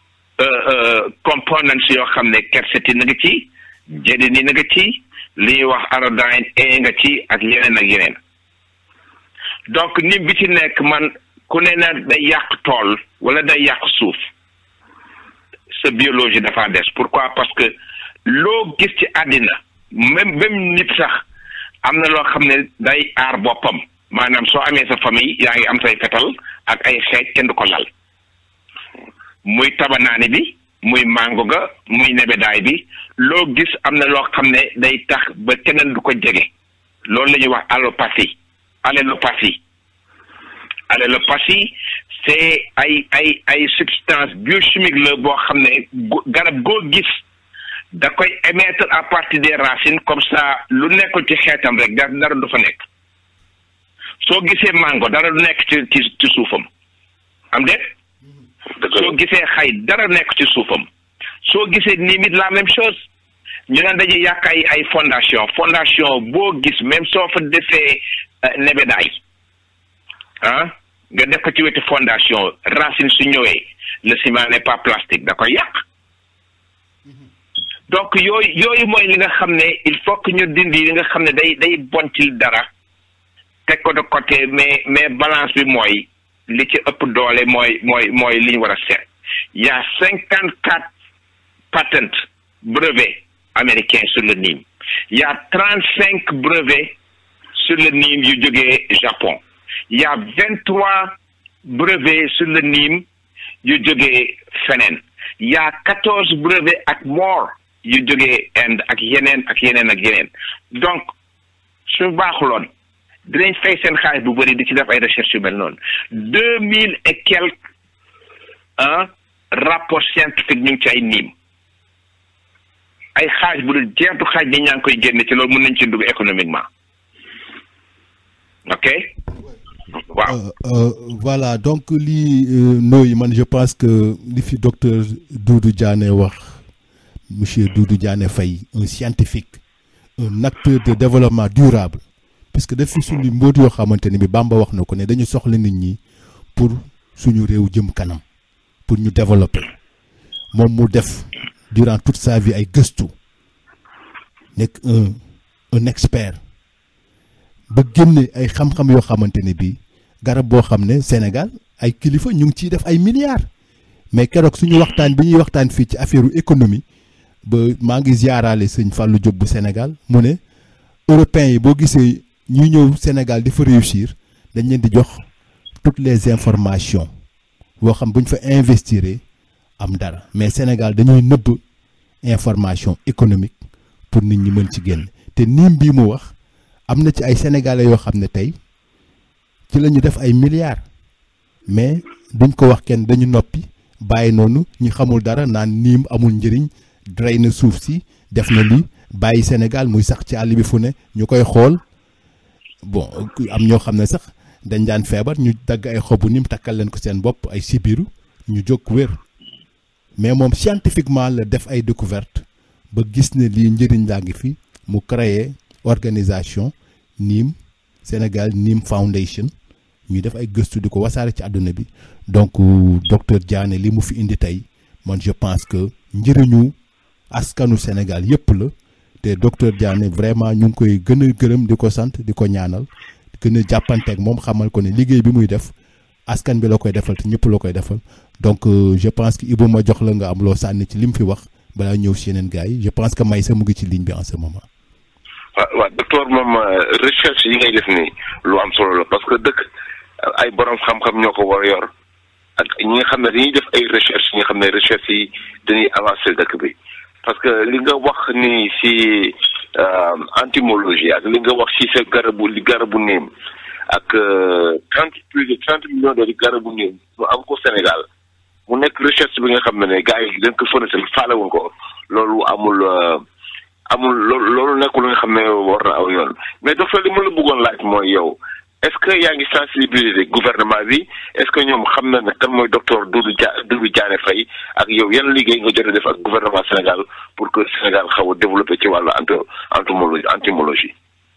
components yoo xam ne quercétine na nga ci jédini na nga ci li ñuy wax iodine A nga ci ak yeneen ak yeneen donc nim bi ci nekk man ku ne na day yàq tool wala day yàq suuf sa biologie dafa des pourquoi parce que loo gis ci àddina même même nit sax am na loo xam ne day aar boppam maanaam soo amee sa famille yaa ngi am say fetal ak ay xeej kenn du ko lal muy tabanaani bi muy mango ga muy nebedaay bi loo gis am na loo xam ne day tax ba keneen du ko jege loolu la ñuy wax allopathie allélopathie allélopathie c'est ay ay ay substance biochimique la boo xam ne garab goo gis da koy émettre à partir des racines comme ça lu nekkul ci xeetam rek da dara du fa nekk soo gisee mango dara du nekk ci ci ci suufam am de soo gisee xay dara nekk ci suufam soo gisee nii mit la même chose ñu naan dañuy yàq ay ay fondation fondation boo gis même soo fa defee nebedaay ah nga def ko ci wetu fondation racine su ñëwee le ciment n'est pas plastique da koy yàq donc yooyu yooyu mooy li nga xam ne il faut que ñu dindi li nga xam ne day day bon ci dara teg ko de côté mais mais balance bi mooy li ci ëpp doole mooy mooy mooy li ñu war a seet y a cinquante quatre patents brevets américains sur le Nîmes y a trente cinq brevets sur le Nîmes yu jógee Japon y a vingt trois brevets sur le Nîmes yu jógee feneen y a quatorze brevets ak more yu jógee Inde ak yeneen ak yeneen ak yeneen donc su baaxuloon dinañ fay seen xaalis bu bëri di ci def ay recherche yu mel noonu deux mille et quelques un rapport scientifique ñu ngi ci ay niim ay xaaj bu dul jeextu xaaj ni ñaa ngi koy génne ci loolu mën nañ ci dugg économiquement ok waaw Euh, euh, voilà donc lii euh, nooyi man je pense que li fi docteur Doudou Diané wax monsieur Doudou Diané Faye un scientifique un acteur de développement durable puisque daf fi suñu mbóot yoo xamante ne bi Bamba wax na ko ne dañu soxla nit ñi pour suñu réew jëm kanam pour ñu développer moom mu def durant toute sa vie ay gëstu nekk un un expert ba génne ay xam-xam yoo xamante ne bii garab boo xam ne Sénégal ay kilifa ñu ngi ciy def ay milliards mais keroog suñu waxtaan bi ñuy waxtaan fii ci affaire économie ba maa ngi ziaraale sëñ Fallou Diop bu Sénégal mu ne européens yi boo gisee ñuy ñëw Sénégal di fa réussir dañ leen di jox toutes les informations boo xam bu ñu fa investir am dara mais Sénégal dañuy nëbb information économique pour nit ñi mën ci génn te niim bii mu wax am na ci ay sénégalais yoo xam ne tey ci la ñu def ay milliards mais duñ ko wax kenn dañu noppi bàyyi noonu ñi xamul dara naan niim amul njëriñ drey na suuf si def na lii bàyyi Sénégal muy sax ci àll bi fu ne ñu koy xool bon am ñoo xam ne sax dañ daan feebar ñu dagg ay xobu niim takkal leen ko seen bopp ay sibiru ñu jóg wér mais moom scientifiquement la def ay découverte ba gis ne lii njëriñ laa ngi fi mu créer organisation niim Sénégal Nim Foundation ñuy def ay gëstu di ko wasaare ci àdduna bi donc docteur Diané li mu fi indi tey man je pense que njëriñu askanu Sénégal yépp la te docteur Diané vraiment ñu ngi koy gën a gërëm di ko sant di ko ñaanal gën a jàppanteeg moom xamal ko ne liggéey bi muy def askan bi la koy defal te ñëpp la koy defal donc je pense que Ibou ma jox la nga am loo sànni ci li mu fi wax balaa ñëw si yeneen gars yi je pense que Maysa mu ngi ci ligne bi en ce moment. waaw waaw docteur moom recherche yi ngay def nii lu am solo la parce que dëkk ay borom xam-xam ñoo ko war a yor ak ñi nga xam ne dañuy def ay recherche ñi nga xam ne recherche yi dañuy avancer dëkk bi parce que li nga wax ni si entomologie ak li nga wax si sa garabu li garabu niim ak trente plus de trente millions de garabu niim mu am ko Sénégal mu nekk recherche bi nga xam ne ne gars yi dañ ko fënatal faalewuñ ko loolu amul amul loolu loolu nekkul nga xam ne war na aw yoon mais docteur li ma la bëggoon laaj mooy yow est-ce que yaa ngi sensibiliser gouvernement bi est-ce que ñoom xam na ne kan mooy docteur Doudou Dia Doudou Diané Faye ak yow yan liggéey nga jot a def ak gouvernement Sénégal pour que Sénégal xaw a développé ci wàllu ento entomologie entomologie.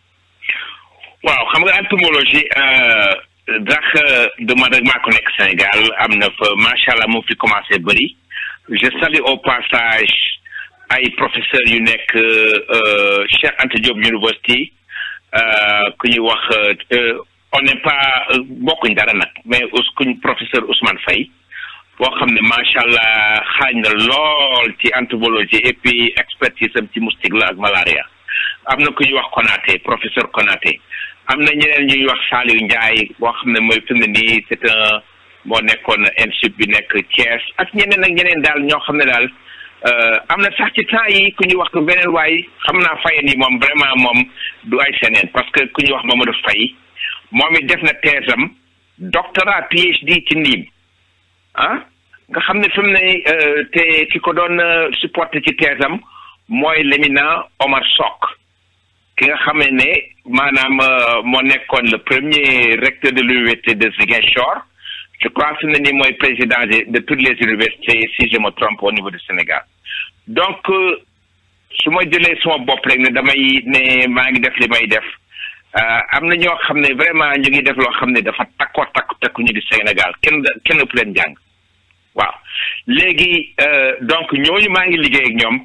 waaw xam nga entomologie ndax du man rek maa ko nekk Sénégal am na fa macha allah mu fi commencé bëri je salue au passage. ay professeurs yu nekk Cheikh Anta Diop University ku ñuy wax on n'est pas bokkuñ dara nag mais kuñ professeur Ousmane Faye boo xam ne macha allah xaañ na lool ci entomologie et puis expertise am ci moustique la ak malaria am na ku ñuy wax Konaté professeur Konaté am na ñeneen ñuy wax Saliou Ndiaye boo xam ne mooy fi mu ne nii c'est un moo nekkoon institut bi nekk Thiès ak ñeneen ak ñeneen daal ñoo xam ne daal. am na sax ci temps yi ku ñu wax ko beneen waay xam naa fayen yi moom vraiment moom du ay seneen parce que ku ñu wax Mamadou Faye moom it def na thèse am doctorat PhD ci niim ah nga xam ne fi mu ne te ki ko doon supporté ci thèse am mooy l'éminent Omar Sock ki nga xam ne maanaam moo nekkoon le premier recteur de l'université de Ziguinchor je crois fi mu ne nii mooy président de toutes les universités si je me trompe au niveau du Sénégal donc su ma jëlee sama bopp rek ne damay ne maa ngi def li may def am na ñoo xam ne vraiment ñu ngi def loo xam ne dafa takkoo takku takku ñu di Sénégal kenn kenn ëpp leen jàng waaw léegi donc ñooñu maa ngi liggéey ak ñoom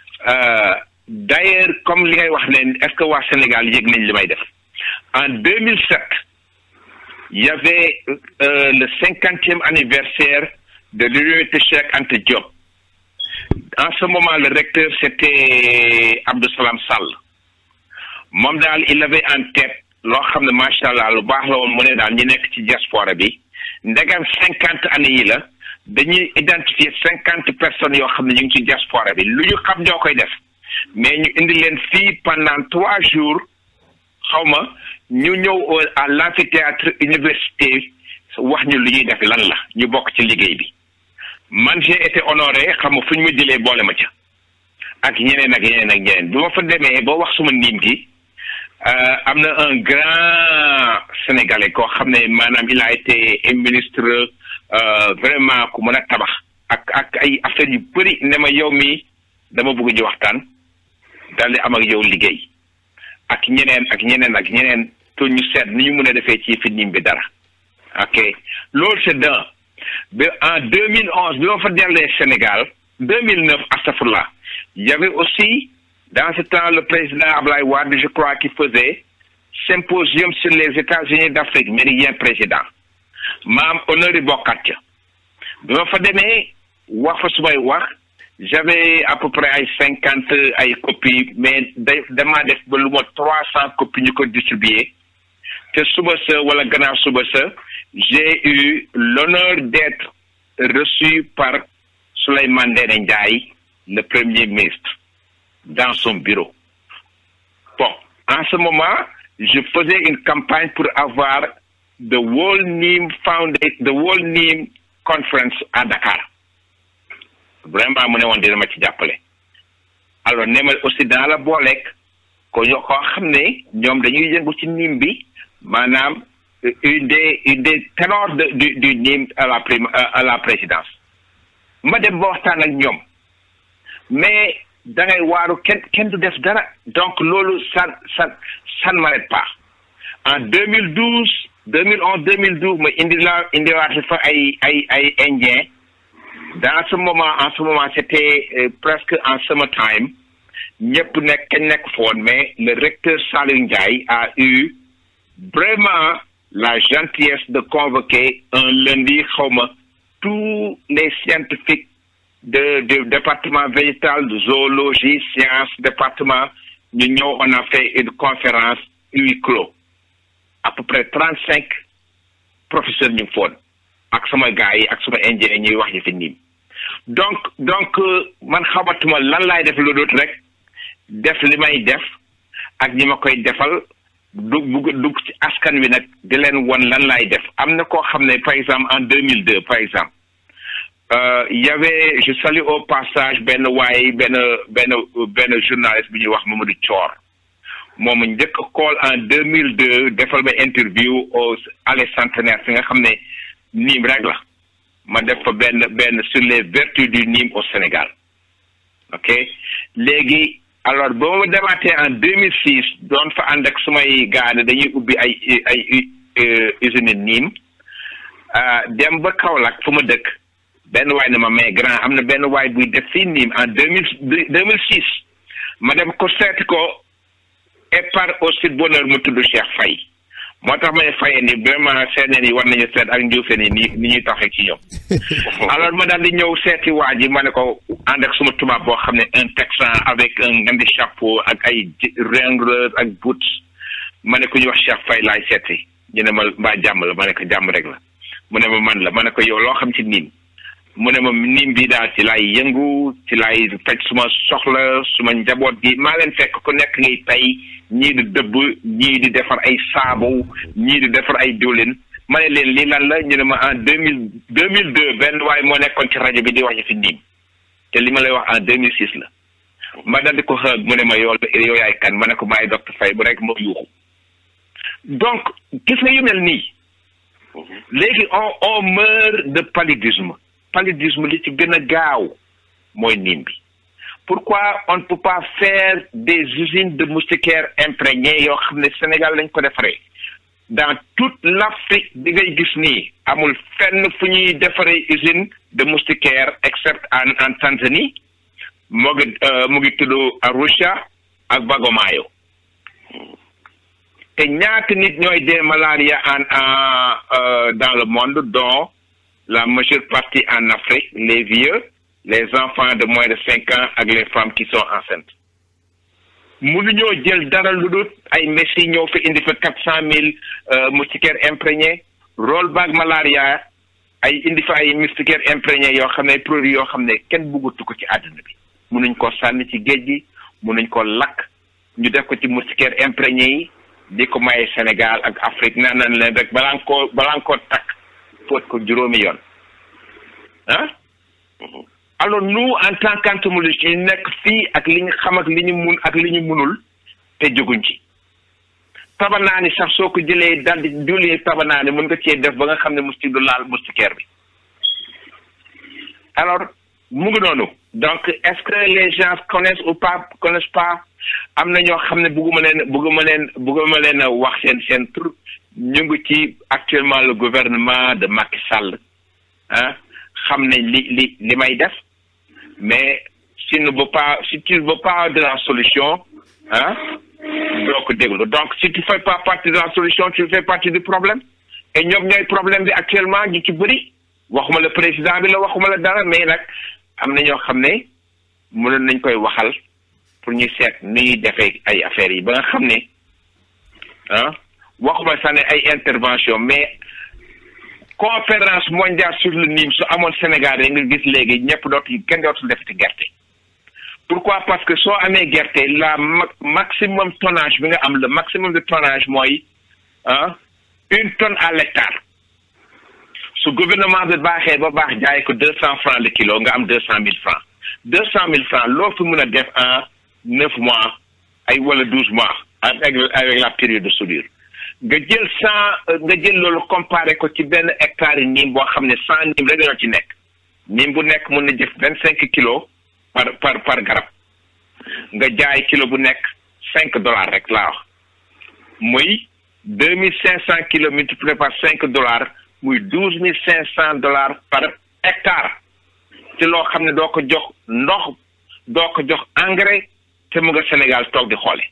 d'ailleurs comme li ngay wax ne est-ce que waa Sénégal yëg nañ li may def en 2007 il y avait euh, le cinquantième anniversaire de l'université Cheikh Anta Diop en ce moment le recteur c'était Abdou Salam Sall moom daal il avait en tête loo xam ne macha allah lu baax la woon mu ne daal ñi nekk ci diaspora bi ndegam cinquante années yi la dañuy identifier cinquante personnes yoo xam ne ñu ngi ci diaspora bi lu ñu xam ñoo koy def mais ñu indi leen fii pendant trois jours xaw ma ñu ñëw à l'amphithéâtre université wax ñu lu ñuy def lan la ñu bokk ci liggéey bi man j'ai été honoré xam nga fu ñu ma jëlee boole ma ca ak ñeneen ak ñeneen ak ñeneen bi ma fa demee boo wax suma niim gi am na un grand sénégalais koo xam ne maanaam il a été ministre vraiment ku mën a tabax ak ak ay affaires yu bëri ne ma yow mi dama bëgg ñu waxtaan daal di am ak yow liggéey ak ñeneen ak ñeneen ak ñeneen to ñu seet ni ñu mën a defee ci fi niim bi dara ok loolu c'est d'un ba en 2011 bi ma fa dellee Sénégal 2009 astafurlah il y avait aussi dans ce temps le président Ablaye Wade je crois qui faisait symposium sur les États-Unis d'Afrique méridien président maam honneur yi bokkat ca bi ma fa demee wax fa sumay wax j'avais à peu près ay cinquante ay copies mais da damaa def ba lu ma trois cent copies ñu ko distribuer te suba sa wala gannaaw suba sa j'ai eu l'honneur d'être reçu par Souleymane Ndéné Ndiaye le premier ministre dans son bureau bon en ce moment je faisais une campagne pour avoir the World Neem Foundation the World Neem Conference à Dakar vraiment mu ne woon dina ma ci jàppale alors ne ma aussi dans la booleeg ko ñoo koo xam ne ñoom dañuy yëngu ci niim bi maanaam une des une des ténors de du du niim à la prime à la présidence ma dem ba waxtaan ak ñoom mais da ngay waaru kenn kenn du def dara donc loolu ça ça ça ne m'arrête pas en 2012 2011 2012 ma indi la indiwaat fa ay ay ay indien dans ce moment en ce moment c'était euh, presque en summertime ñëpp nekk kañ nekk foon mais le recteur Saliou Ndiaye a eu vraiment la gentillesse de convoquer un lundi xawma tous les scientifiques de du département végétal de zoologie sciences département ñu ñëw on a fait une conférence huis clos à peu près trente cinq professeurs ñu ngi foon ak sama gars yi ak sama ingénieur ñuy wax yi fi niim donc donc man xamatuma lan laay def lu dut rek def li may def ak ñi ma koy defal du bugg dugg ci askan wi nag di leen won lan laay def am na koo xam ne par exemple en deux mille deux par exemple y avait je salue au passage benn waay benn benn benn journaliste bi ñuy wax Mamadou Thior moom njëkk a call en deux mille deux defal ma interview au allée centenaire fi nga xam ne niim rek la ma def fa benn benn sur les vertus du Nîmes au Sénégal ok léegi alors ba ma demaatee en deux mille six doon fa ànd ak sumay gaane dañuy ubbi ay ay usine Nîmes dem ba Kaolack fu ma dëkk benn waay ne ma mais grand am na benn waay buy def fii Nîmes en deux mille deux mille six ma dem ko seeti ko et par aussi bonheur mu tudd Cheikh Faye moo tax may faye ni vraiment seeneen yi war nañu seet ak njuufeen yi ni ni ñuy taxee ci ñoom alors ma daal di ñëw seeti waa ji ma ne ko ànd ak suma tubaab boo xam ne un texan avec un ngandi chapeau ak ay ringleur ak boots ma ne ko ñu wax Cheikh Faye laay seeti ñu ne ma mbaa jàmm la ma ne ko jàmm rek la mu ne ma man la ma ne ko yow loo xam ci niim mu ne ma niim bi daal ci laay yëngu ci laay faj suma soxla suma njaboot gi maa leen fekk ku nekk ngay tey ñii di dëbb ñii di defar ay saabu ñii di defar ay diwlin ma ne leen lii lan la ñu ne ma en deux mille deux mille deux benn waaye moo nekkoon ci rajo bi di wax ci fi niim te li ma lay wax en deux mille six la ma dal di ko xëg mu ne ma yow yow yaay kan ma ne ko maay docteur Faye bu rek moo yuuxu donc gis nga yu mel nii léegi on on meurt de paludisme paludisme li ci gën a gaaw mooy niim bi pourquoi on ne peut pas faire des usines de moustiquaires imprégnées yoo xam ne Sénégal lañ ko defaree dans toute l'Afrique bi ngay gis nii amul fenn fu ñuy defaree usine de moustiquaires except en en Tanzanie moo ngi mu ngi tudd Arusha ak Bagomayo te ñaata nit ñooy dee malaria en en dans le monde dont la majeure partie en Afrique les vieux les enfants de moins de cinq ans ak les femmes qui sont enceintes mënuñoo jël dara lu dul ay messi ñëw fi indi fa quatre cent mille moustiquaires imprégnés rollback malaria ay indi fa ay moustiquaires imprégnés yoo xam ne produits yoo xam ne kenn bëggatu ko ci àdduna bi munuñ koo sànni ci géej gi munuñ ko lakk ñu def ko ci moustiquaires imprégnés yi di ko maye Sénégal ak Afrique naan nañ leen rek balaa nga koo balaa nga koo takk fóot ko juróomi yoon ah alors nous en tant qu'entomologistes ñu nekk fii ak li ñu xam ak li ñu mun ak li ñu munul te jóguñ ci tabanaani sax soo ko jëlee daal di diwli tabanaani mën nga cee def ba nga xam ne moustique du laal moustiquaire bi alors mu ngi noonu donc est-ce que les gens connaissent ou pas connaissent pas am na ñoo xam ne bëgguma leen bëgguma leen bëgguma leen a wax seen seen tur ñu ngi ci actuellement le gouvernement de Macky Sall ah xam ne li li li may def mais si ne veut pas si tu ne veux pas de la solution ah doo ko déglu donc si tu fais pas partie de la solution tu fais partie du problème et ñoom ñooy problème bi actuellement ñu ci bëri waxuma la président bi la waxuma la dara mais nag am na ñoo xam ne mënoon nañ koy waxal pour ñu seet ni ñuy defee ay affaires yi ba nga xam ne ah waxuma sax ne ay intervention mais conférence mondiale sur le Nil su amoon Sénégal rek nga gis léegi ñëpp dootu kenn dootul defati gerte pourquoi parce que soo amee gerte la maximum tonnage bi nga am le maximum de tonnage mooy ah une tonne à l'hectare su gouvernement bi baaxee ba baax jaay ko deux cent francs le kilo nga am deux cent mille francs deux cent mille francs loo fi mën a def en neuf mois ay wala douze mois avec avec la période de soudure nga jël cent nga jël loolu comparé ko ci benn hectare yi niim boo xam ne cent niim rek ñoo ci nekk niim bu nekk mën na jëf vingt cinq kilos par par par garab nga jaay kilo bu nekk cinq dollars rek laa wax muy deux mille cinq cent kilos multiplié par cinq dollars muy douze mille cinq cent dollars par hectare te loo xam ne doo ko jox ndox doo ko jox engrais te mu nga Sénégal toog di xoole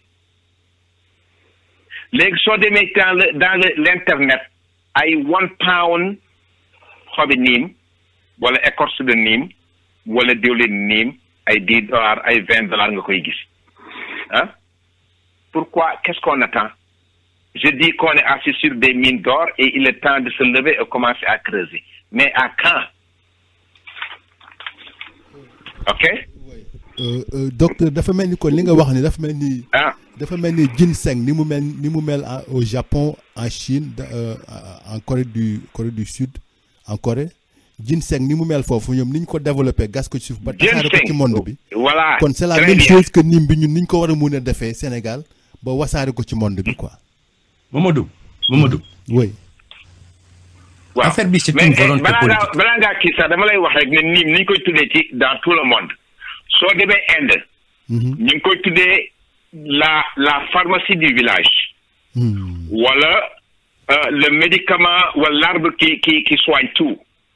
léegi soo demee dans le dans le l'internet ay one pound xobi niim wala écorce de niim wala diwlin niim ay dix dollars ay vingt dollars nga koy gis ah pourquoi qu'est-ce qu'on attend je dis qu'on est assis sur des mines d'or et il est temps de se lever et commencer à creuser mais à quand ok docteur dafa mel ni kon li nga wax ni dafa mel ni ah dafa mel ni ginseng ni mu mel ni mu mel au Japon en Chine en Corée du Corée du Sud en Corée ginseng ni mu mel foofu ñoom ni ñu ko développé gas ko ci suuf ba tasaare ko ci monde bi voilà kon c'est la très même bien. chose que nim bi ñun ni ñu ko war a mun a defee Sénégal ba wasaare ko ci monde bi quoi Mamadou Mamadou oui waaw affaire bi c'est mais une volonté balaa ngaa politique. balaa ngaa kii sax dama lay wax rek ne niim ni ñu koy tuddee ci dans tout le monde soo demee Inde Mhm. ñu ngi koy tuddee la la pharmacie du village Hmm. wala euh, le médicament wala l'arbre qui qui qui soigne tout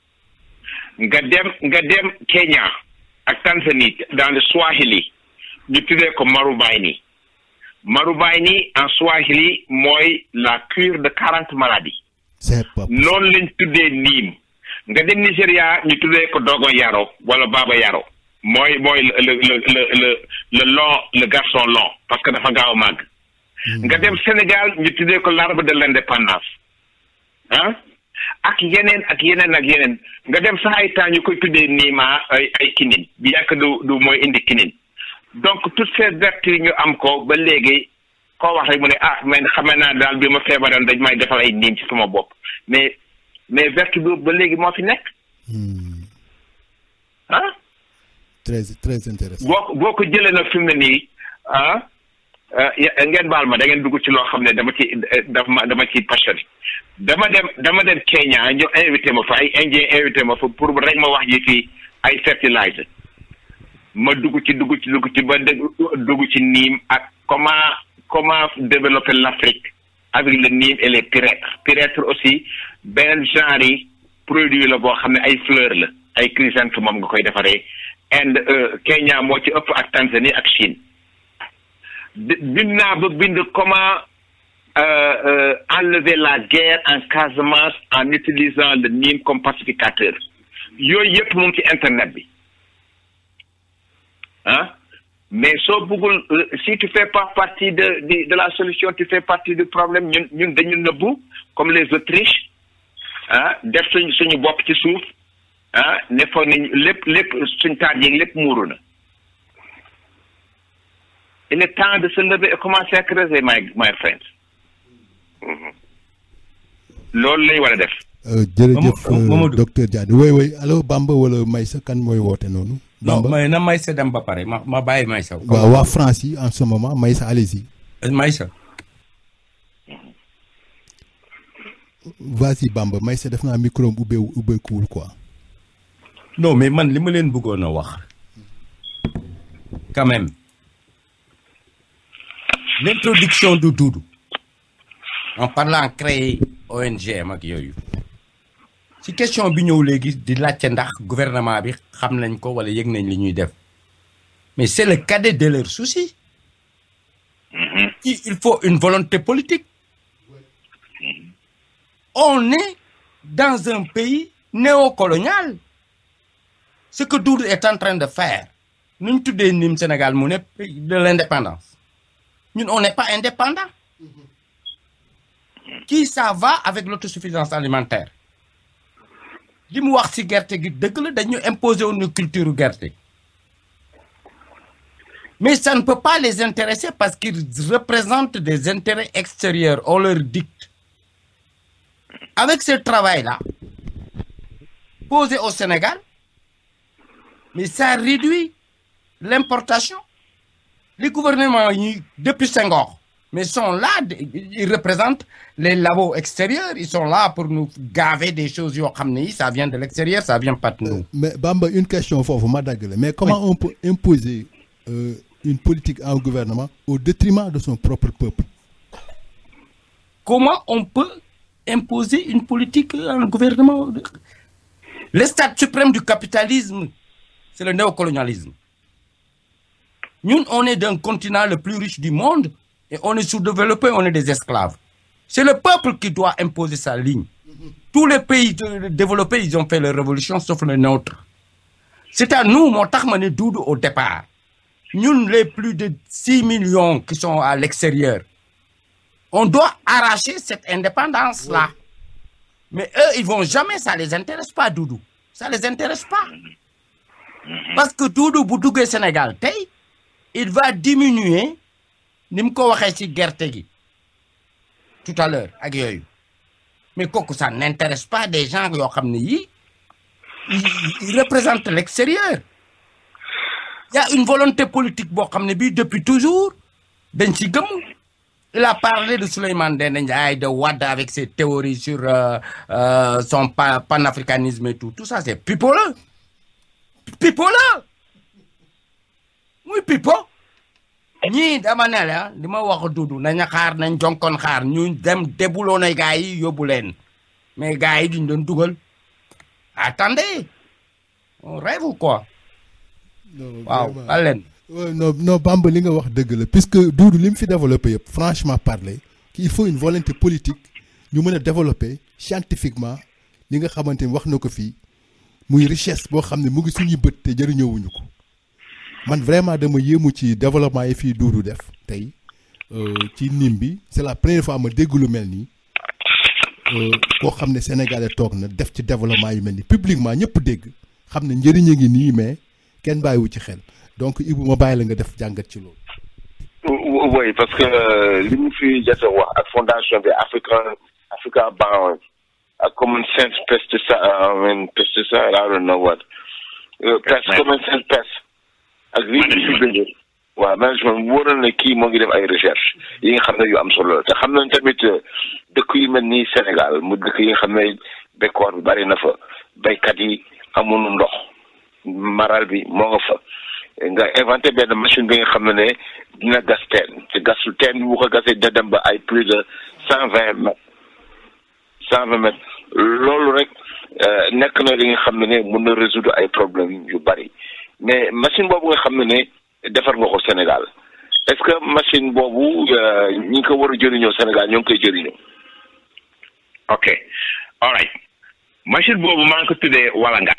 nga dem nga dem Kenya ak Tanzanie dans le Swahili ñu tuddee ko Marubaini Marubaini en Swahili mooy la cure de quarante maladies c'est pas noonu lañ tuddee niim nga dem Nigéria ñu tuddee ko dogo yaro wala baba yaro mooy mooy le le le le le le long le garçon long parce que dafa gaaw a màgg nga dem Sénégal ñu tuddee ko l'arbre de l'indépendance ah ak yeneen ak yeneen ak yeneen nga dem sax ay temps ñu koy tuddee niima ay ay kinin bi yàgg du du mooy indi kinin donc toutes ces vertus ñu am ko ba léegi koo wax rek mu ne ah man xamee naa daal bi ma feebaroon dañ may defal ay niim ci sama bopp mais mais vertu boobu ba léegi moo fi nekk Hmm. ah très très intéressant boo ko boo ko jëlee nag fi mu ne nii ah ah, ya- ngeen baal ma da ngeen dugg ci loo xam ne dama ci dama ma dama ci passionné dama dem dama dem Kenya ñu invité ma fa ay indien invité ma fa pour rek ma wax ji fii ay fertiliser ma dugg ci dugg ci dugg ci ba dégg dugg ci niim ak comment comment développer l'Afrique avec le niim et les pyrètres pyrètres aussi benn genre yi produit la boo xam ne ay fleurs la ay chrysanthème moom nga koy defaree Inde euh, Kenya moo ci ëpp ak Tanzanie ak Chine bi- bind naa ba bind comment euh, euh, enlever la guerre en Casamance en utilisant le Nîmes comme pacificateur yooyu yëpp mu ngi ci internet bi ah mais soo bëggul euh, si tu fais pas partie de de de la solution tu fais partie du problème ñun ñun dañu nëbbu comme les Autriches ah def suñ suñu bopp ci suuf ah ne foog nañ lépp lépp suñ taat yeeg lépp muuru na il est temps de se lever et commencer à creuser my my friends loolu lay war a def jërëjëf Mamadou. docteur Diagne woy woy allo Bamba wala Maysa kan mooy woote noonu non Bamba mais na Maysa dem ba pare ma ma bàyyi Maysa. waaw waa France yi en ce moment Maysa allez-y Maysa. vas-y Bamba Maysa def naa micro am ubbee ubbeekuwul quoi non mais man li ma leen bëggoon a wax quand même l'introduction de Doudou en parlant créer ONG am ak yooyu ci question bi ñëw léegi di laajte ndax gouvernement bi xam nañ ko wala yëg nañ li ñuy def mais c'est le cadet de leur souci il il faut une volonté politique on est dans un pays néocolonial ce que Doudou est en train de faire nu ñu tuddee nim Sénégal mu ne pays de l'indépendance ñun on n'est pas indépendant qui ça va avec l'autosuffisance alimentaire li mu wax ci gerte gi dëgg la dañu imposer woon culture gerte mais ça ne peut pas les intéresser parce qu'ils représentent des intérêts extérieurs on leur dicte avec ce travail-là posé au Sénégal mais ça réduit l'importation les gouvernements yi depuis Senghor mais sont là ils représentent les labos extérieurs ils sont là pour nous gaver des choses yoo xam ne yi ça vient de l'extérieur ça vient pas de nous mais Bamba une question foofu ma dagg la mais comment on peut imposer euh, une politique à un gouvernement au détriment de son propre peuple comment on peut imposer une politique à un gouvernement le stade suprême du capitalisme c'est le néocolonialisme ñun on est d'un continent le plus riche du monde et on est sous-développé on est des esclaves c'est le peuple qui doit imposer sa ligne tous les pays de- développés ils ont fait leur révolution sauf le nôtre c'est à nous moo tax ma ne Doudou au départ ñun les plus de six millions qui sont à l'extérieur on doit arracher cette indépendance là mais eux ils vont jamais ça les intéresse pas Doudou ça les intéresse pas parce que Doudou bu duggee Sénégal tey il va diminuer ni mu ko waxee ci gerte gi tout à l'heure ak yooyu mais kooku ça n'intéresse pas des gens yoo xam ne yii ils ils représentent l'extérieur il y a une volonté politique boo xam ne bii depuis toujours dañ ci gëm il a parlé de Souleymane Ndéné Ndiaye de Wade avec ses théories sur euh, euh, son pa panafricanisme et tout tout ça c'est pipeau la pipeau la muy pipeau ñii dama ne la li ma wax Doudou nañu xaar nañ jonkoon xaar ñu dem débuloo na gars yi yóbbu leen mais gars yi duñ doon dugal attendez on rêve ou quoi waaw al leen Ouais, non non Bamba li nga wax dëgg la puisque Doudou li mu fi développé yëpp franchement parler qu'il faut une volonté politique ñu mën a développer scientifiquement li nga xamante ni wax na ko fii muy richesse boo xam ne mu ngi suñuy bët te jëriñoowuñu ko man vraiment dama yéemu ci développement yi fii Doudou def tey euh, ci nim bi c'est la première fois ma dégg lu mel nii euh, koo xam ne sénégalais toog na def ci développement yu mel nii publiquement ñëpp dégg xam ne njëriñ a ngi nii mais kenn bàyyiwu ci xel donc Ibou ma bàyyi la nga def jàngat ci loolu. oui parce que li mu fi jot a wax ak fondation bi Africa Africa Bound ak Common Sense Pesticide I mean pesticide I don't know what Uh, pest Common Sense Pest ak li mu fi bind waaw management wóor na ne kii moo ngi def ay recherche yi nga xam ne yu am solo la te xam nañ tamit uh, dëkk yu mel ni Sénégal mu dëkk yi nga xam ne bekkoor bi bari na fa baykat yi amuñu ndox maral bi moo nga fa nga inventé benn machine bi nga xam ne ne dina gas teen te gasu teen bi bu ko gasee dina dem ba ay plus de cent vingt mètres cent vingt mètres loolu rek euh, nekk na li nga xam ne ne mën na résoudre ay problèmes yu bari mais machine boobu nga xam ne ne defar nga ko Sénégal est-ce que machine boobu euh, ñi ngi ko war a jëriñoo Sénégal ñoo ngi koy jëriñoo. ok all right machine boobu maa ngi ko tuddee walangaan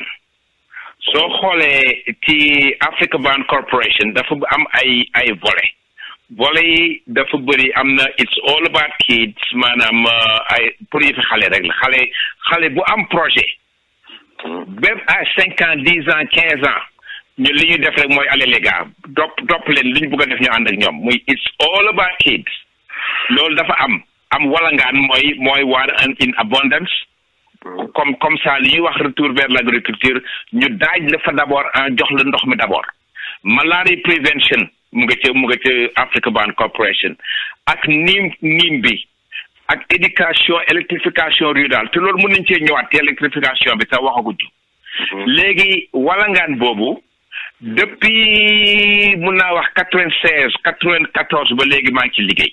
soo xoolee ci Africa Bound Corporation dafa am ay ay volets volet yi dafa bëri am na it's all about kids maanaam ay pour yi fi xale rek la xale xale bu am projet même à cinq ans dix ans quinze ans ñu li ñuy def rek mooy aller les gars topp topp leen li ñu bëgg a def ñu ànd ak ñoom muy it's all about kids loolu dafa am am walangaan mooy mooy waar in abondance comme comme ça li ñuy wax retour vers l'agriculture ñu daaj la fa d'abord en jox la ndox mi d'abord malaria prevention mu nga ca mu nga ca Africa Ban Corporation ak niim niim bi ak éducation électrification rurale te loolu mën nañ cee ñëwaat te électrification bi sax waxaguñu léegi walangaan boobu depuis mun naa wax quatre vingt seize quatre vingt quatorze ba léegi maa ngi ci liggéey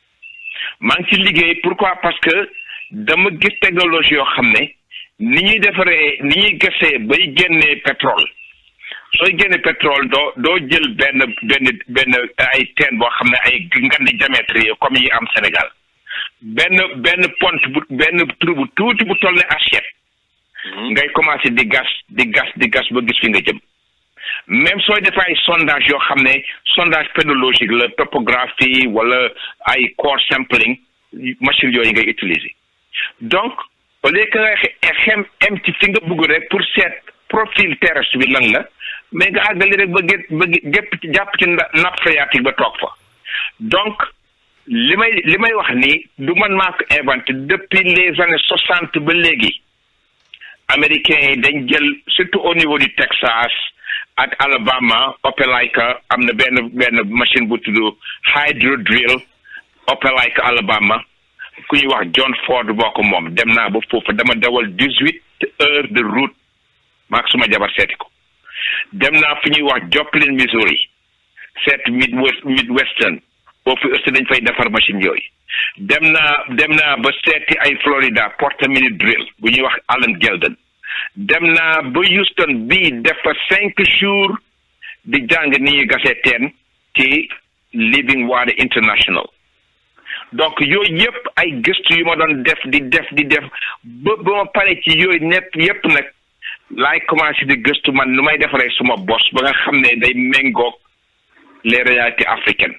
maa ngi ci liggéey pourquoi parce que dama gis technologie yoo xam ne ni ñuy defaree ni ñuy gasee bay génnee pétrole sooy génne pétrole doo doo jël benn benn benn ay teen boo xam ne ay ngandi diamètre yi comme yi am Sénégal benn benn pont bu benn trou bu tuuti bu toll ne assiette ngay commencé di gas di gas di gas ba gis fi nga jëm même sooy def ay sondage yoo xam ne sondage pédologique la topographie wala ay core sampling machine yooyu ngay utiliser donc au lieu que nga xem em ci fi nga bëgg rek pour seet profil terrestre bi lan la mais nga àggali rek ba gét ba gépp ci jàpp ci nappe phréatique ba toog fa donc li may li may wax nii du man maa ko inventé depuis les années soixante ba léegi américains yi dañ jël surtout au niveau du Texas ak Alabama Opelika am na benn benn machine bu tudd hydro drill Opelika Alabama ku ñuy wax John Ford boo ko moom dem naa ba foofu dama dawal dix huit heures de route maak suma jabar seeti ko dem naa fu ñuy wax Joplin Missouri seet Midwest Midwestern foofu aussi dañ fay defar machine yooyu dem naa dem naa ba seeti ay Florida Porter Mini Drill bu ñuy wax Allen Gelden dem naa ba Houston bii def fa cinq jours di jàng ni ñuy gasee teen ci Living Water International donc yooyu yëpp ay gëstu yu ma doon def di def di def ba ba ma pare ci yooyu nepp yëpp nag laay commencé di gëstu man nu may defaree suma bos ba nga xam ne day méngoog les réalités africaines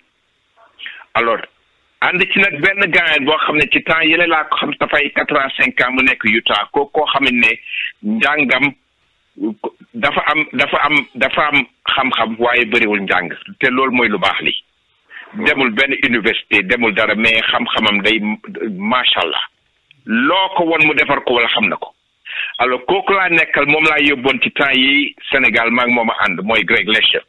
alors ànd ci nag benn gaañal boo xam ne ci temps yële laa ko xam dafay quatre ans cinq ans mu nekk Utah ko koo xam ne njàngam dafa am dafa am dafa am xam-xam waaye bëriwul njàng te loolu mooy lu baax li demul benn université demul dara mais xam-xamam day macha allah loo ko won mu defar ko wala xam na ko alors kooku laa nekkal moom laa yóbboon ci temps yi Sénégal maa ngi moom a ànd mooy Greg Lesher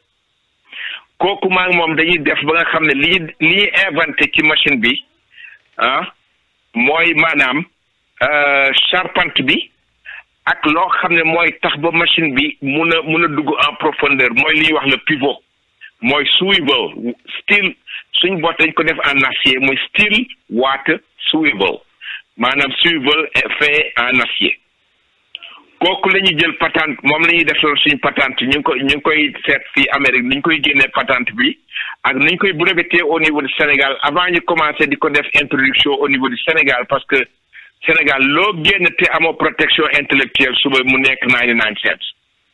kooku maa ngi moom dañuy def ba nga xam ne li li ñuy inventé ci machine bi ah mooy maanaam charpente bi ak loo xam ne mooy tax ba machine bi mun a mun a dugg en profondeur mooy li ñuy wax le pivot mooy swivel steel suñ boot dañ ko def en acier mooy steel water swivel maanaam swivel fait en acier kooku la ñuy jël patente moom la ñuy def loolu suñ patente ñu ngi koy ñu ngi koy seet fii Amérique ni ñu koy génnee patente bi ak ni ñu koy breveté au niveau du Sénégal avant ñu commencé di ko def introduction au niveau du Sénégal parce que Sénégal loo génn te amoo protection intellectuelle suba mu nekk ninety nine cents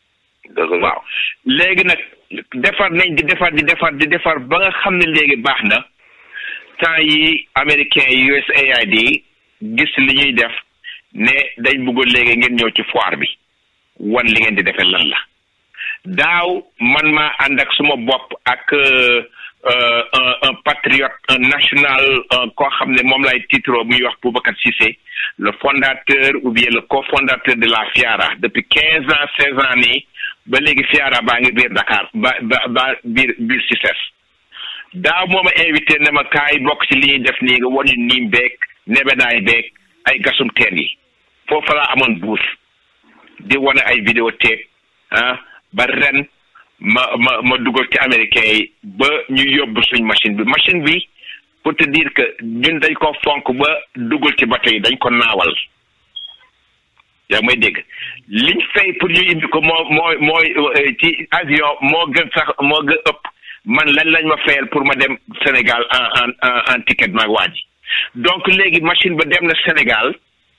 waaw léegi nag defar nañ di defar di defar di defar ba nga xam ne léegi baax na temps yi américain yi USAID gis li ñuy def ne dañ bëggoon léegi ngeen ñëw ci foire bi wan li ngeen di defee lan la daaw man maa ànd ak suma bopp ak un un patriote un national koo xam ne moom lay titre muy wax Boubacar Cissé le fondateur ou bien le cofondateur de la FIARA depuis quinze ans seize ans nii ba léegi FIARA baa ngi biir Dakar ba ba ba biir biir CICES daaw moo ma invité ne ma kaay bokk ci li ñuy def nii nga wan ñu niim beeg nebedaay beeg ay gasum teen yi foofu laa amoon buus di wane ay vidéothèque ah ba ren ma ma ma dugal ci américain yi ba ñu yóbbu suñ machine bi machine bi pour te dire que ñun dañ ko fonk ba dugal ci bato yi dañ ko naawal yaa may dégg liñ fay pour ñu indi ko moo mooy mooy ci avion moo gën sax moo gën ëpp man lan lañ ma fayal pour ma dem Sénégal en en en ticket maag waa ji donc léegi machine ba dem na Sénégal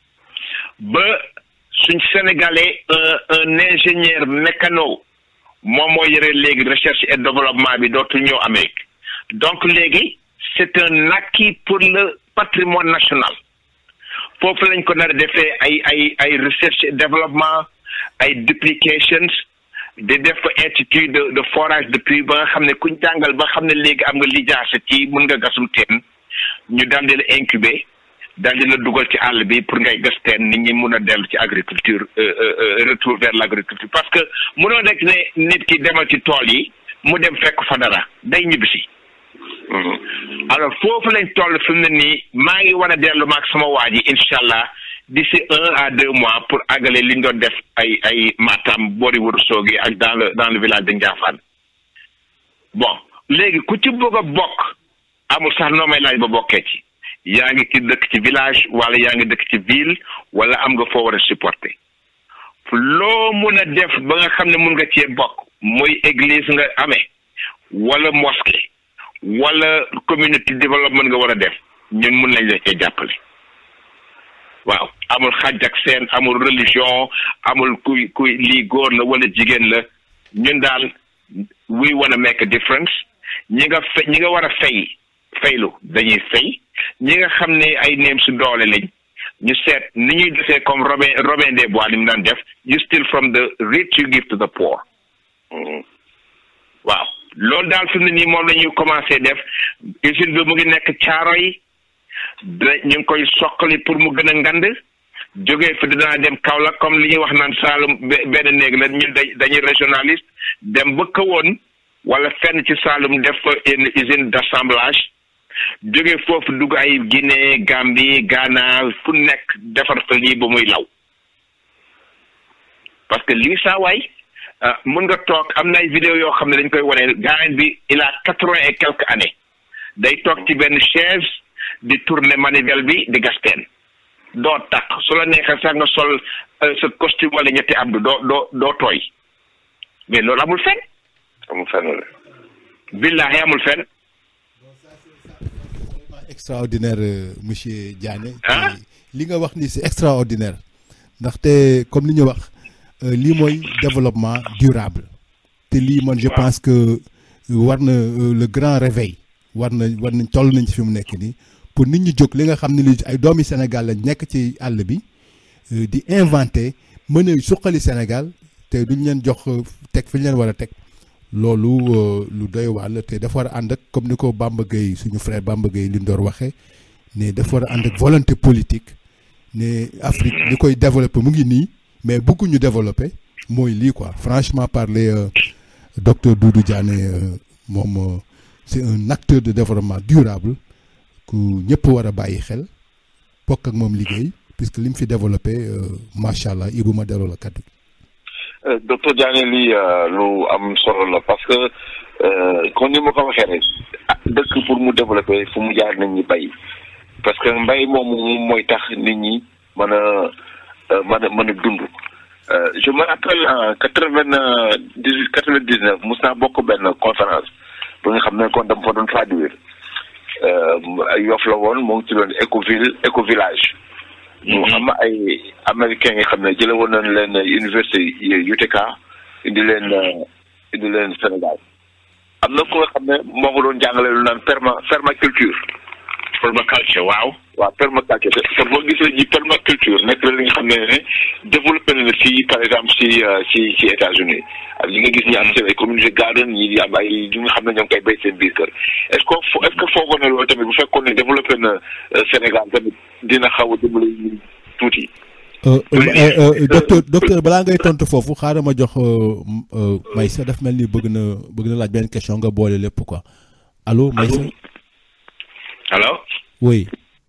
ba suñ sénégalais un un ingénieur mécano moom moo yore léegi recherche et développement bi dootul ñëw Amérique donc léegi c'est un acquis pour le patrimoine national foofu lañ ko nar a defee ay ay ay recherche et développement ay duplications di def ko institut de de forage de puits ba nga xam ne kuñ jàngal ba xam ne léegi am nga lijaasa ci mun nga gasum teen ñu daal di la incuber daal di la dugal ci àll bi pour ngay gas teen nit ñi mun a dellu ci agriculture retour vers l' agriculture parce que munoo rek ne nit ki demal ci tool yi mu dem fekk fa dara day ñibbisi alors foofu lañ toll fi mu ne nii maa ngi war a dellu maag sama waa ji incha allah d'ici un à deux mois pour àggale li ñu doon def ay ay Matam boori Ourossogui ak dans le dans le village de Ndiaffane bon léegi ku ci bëgg a bokk amul sax noo may laaj ba bokkee ci yaa ngi ci dëkk ci village wala yaa ngi dëkk ci ville wala am nga foo war a supporter loo mun a def ba nga xam ne mun nga cee bokk muy église nga amee wala mosquée wala community development nga war a def ñun mun nañ la cee jàppale waaw amul xaj ak seen amul religion amul kuy kuy lii góor la wala jigéen la ñun daal we wanna make a difference ñi nga fe ñi nga war a fay faylu dañuy fay ñi nga xam ne ay neem su doole lañ ñu seet ni ñuy defee comme Robin Robin des Bois ni mu daan def you steal from the rich you give to the poor waaw loolu daal fi mu ne nii moom la ñuy commencé def usine bi mu ngi nekk caaro yi da ñu ngi koy soqali pour mu gën a ngand jógee fi dinaa dem Kaolack comme li ñuy wax naan Saalum benn néeg la ñun dañuy régionaliste dem ba kawoon wala fenn ci Saalum def fa une usine d'assemblage jógee foofu dugg ay Guinée Gambie Ghana fu nekk defar fa lii ba muy law parce que lii saa waay mun nga toog am na ay vidéo yoo xam ne dañ koy wane gaañ bi il a quatre-vingt et quelques années day toog ci benn chaise di tourner manivelle bi di gasteen doo takk su la neexee sax nga sol sa costume wala ñetti abdu doo doo doo tooy mais loolu amul fenn amul fenn la billahi amul fenn extraordinaire monsieur Diané li nga wax ni c'est extraordinaire ndaxte comme li ñu wax lii mooy développement durable te lii man je pense que war na le grand réveil war na war nañ toll nañ ci fi mu nekk nii pour nit ñi jóg li nga xam ne li ay doomi Sénégal lañ nekk ci àll bi di inventer mën a suqali Sénégal te duñ leen jox teg fi ñu leen war a teg loolu lu doy waar la te dafa war a ànd ak comme ni ko Bamba Gueye suñu frère Bamba Gueye li ndoor waxee ne dafa war a ànd ak volonté politique ne Afrique li koy développer mu ngi nii mais bëgguñu développer mooy lii quoi franchement parler docteur Doudou Diané moom c'est un acteur de développement durable ku ñëpp war a bàyyi xel bokk ak moom liggéey puisque li mu fi développé macha allah Ibou ma delloo la kaddu docteur Diané lii lu am solo la parce que kon ni ma ko waxee rek dëkk pour mu développer fu mu jaar nañ ñi bay parce que mbay moomu moom mooy tax nit ñi mën a mën a mën a dund je me rappelle en quatre vingt dix huit quatre vingt dix neuf mos naa bokk benn conférence ba nga xam ne kon dama fa doon traduire Yoff la woon moo ngi ci doon écoville éco village ñu am ay américains yi xam ne jële woon nañ leen université UTK indi leen indi leen Sénégal am na ko nga xam ne moo ko doon jàngale lu naan perma permaculture permaculture waaw waaw permaculture te boo gisee ji permaculture nekk la li nga xam ne ne développé na fii par exemple si si si États-Unis ak li nga gis ñi am seen ay communauté garden ñi am ay ñi nga xam ne ñoo ngi koy béy seen biir kër est-ce que est-ce que foogoon na loolu tamit bu fekkoon ne développé na Sénégal tamit dina xaw a dimbali ñu tuuti. docteur docteur balaa ngay tontu foofu xaaral ma jox Maysa daf mel ni bëgg na bëgg na laaj benn question nga boole lépp quoi allo Maysa. allo. oui.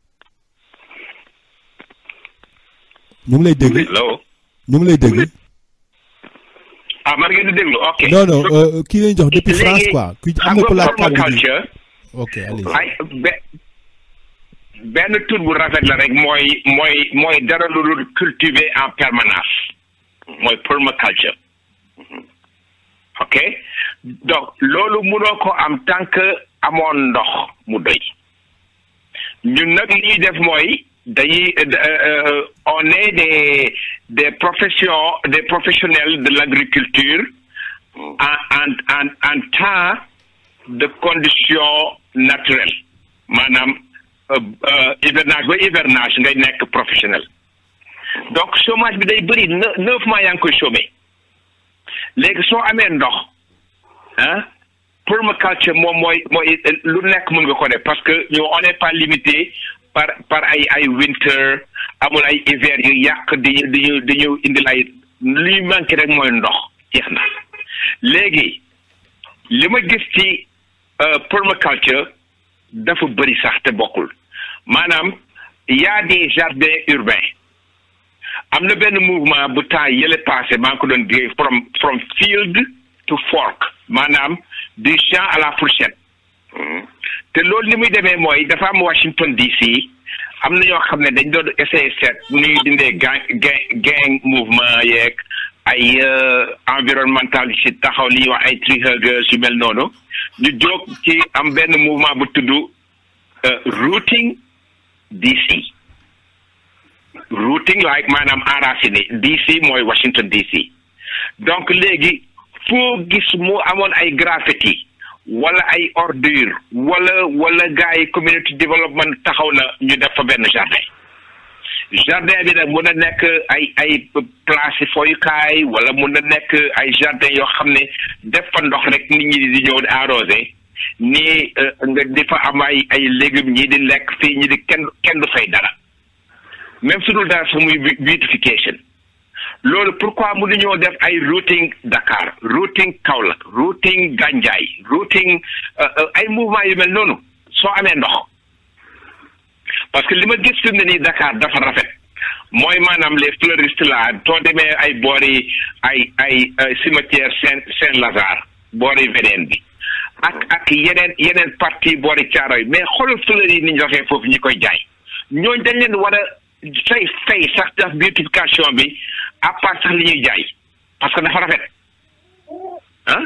ñu ngi lay dégg. allo. ñu ngi lay dégg. ah man ngeen di déglu ok. non non kii lañ jox depuis France quoi. ku am na ko laaj kàddu gi ok allez. ay benn tur bu rafet la rek mooy mooy mooy dara lu dul cultiver en permanence mooy permaculture ok donc loolu mënoo ko am tant que amoon ndox mu doy ñun nag li ñuy def mooy dañuy on est des des professions des professionnels de l'agriculture en en en en temps de conditions naturelles maanaam hivernage ba hivernage ngay nekk professionnel donc chômage bi day bëri neuf mois yaa ngi koy chômer léegi soo amee ndox ah permaculture moom mooy mooy lu nekk mën nga ko def parce que ñu on n'est pas limité par par ay ay winter amul ay hiver yu yàq di ñu di ñu di ñu indil ay li manqué rek mooy ndox jeex na léegi li ma gis ci permaculture dafa bëri sax te bokkul maanaam y a des jardins urbains am na benn mouvement bu temps yële passé maa ngi ko doon dégg from from field to fork maanaam du champ à la fourchette te loolu li muy demee mooy dafa am Washington DC am na ñoo xam ne dañ doon essayer seet nu ñuy dindee gang gang gang mouvement yeeg ay environnementaliste taxaw li ñuy wax ay tree huggers yu mel noonu ñu jóg ci am benn mouvement bu tudd routing DC routing like maanaam enraciné DC mooy Washington DC donc léegi foo gis mu amoon ay graffiti wala ay ordure wala wala gars yi community development taxaw na ñu def fa benn jardin jardin bi nag mun na nekk ay ay place fooyukaay wala mun na nekk ay jardin yoo xam ne def fa ndox rek nit ñi di ñëw di arrosé nii nga di fa am ay ay légumes ñii di lekk fii ñi di kenn kenn du fay dara même su dul dara sax muy beautification loolu pourquoi mënu ñoo def ay routing Dakar routing Kaolack routing Gandiaye routing ay mouvement yu mel noonu soo amee ndox parce que li ma gis fi mu ne nii Dakar dafa rafet mooy maanaam les fleuristes là soo demee ay boori ay ay cimetière Saint Saint Lazare boori Védène bi ak ak yeneen yeneen partie boori Thiaroye mais xoolal fleurs yi ni ñu doxee foofu ñi koy jaay ñooñ dañ leen war a fay fay sax def beautification bi à part sax li ñuy jaay parce que dafa rafet ah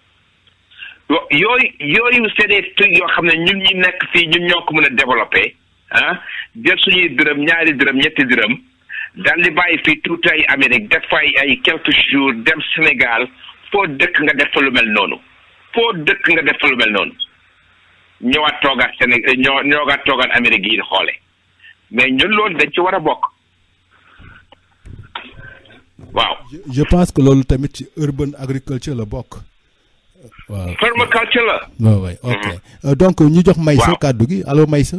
yooyu yooyu c'est des trucs yoo xam ne ñun ñi nekk fii ñun ñoo ko mën a développer ah jël suñuy dërëm ñaari dërëm ñetti dërëm daal di bàyyi fii tuuti ay Amérique def fa ay ay quelques jours dem Sénégal foo dëkk nga def fa lu mel noonu foo dëkk nga def fa lu mel noonu ñëwaat toogaat Sénégal ñoo ñoogaat toogaat Amérique yi di xoole mais ñun loolu dañ ci war a bokk waaw. je pense que loolu tamit ci urban agriculture la bokk. waaw permaculture la. waaw waay ok donc ñu jox Maysa kàddu gi allo Maysa.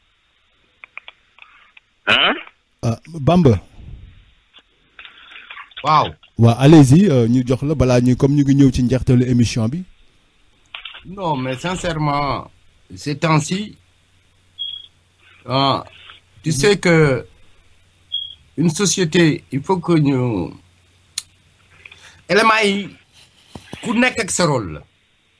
ah. ah Bamba. waaw. waaw allez-y ñu jox la balaa ñuy comme ñu ngi ñëw ci njeextalu émission bi. non mais sincèrement ces temps-ci ah tu sais que une société il faut que ñu éléments yi ku nekk ak sa rôle la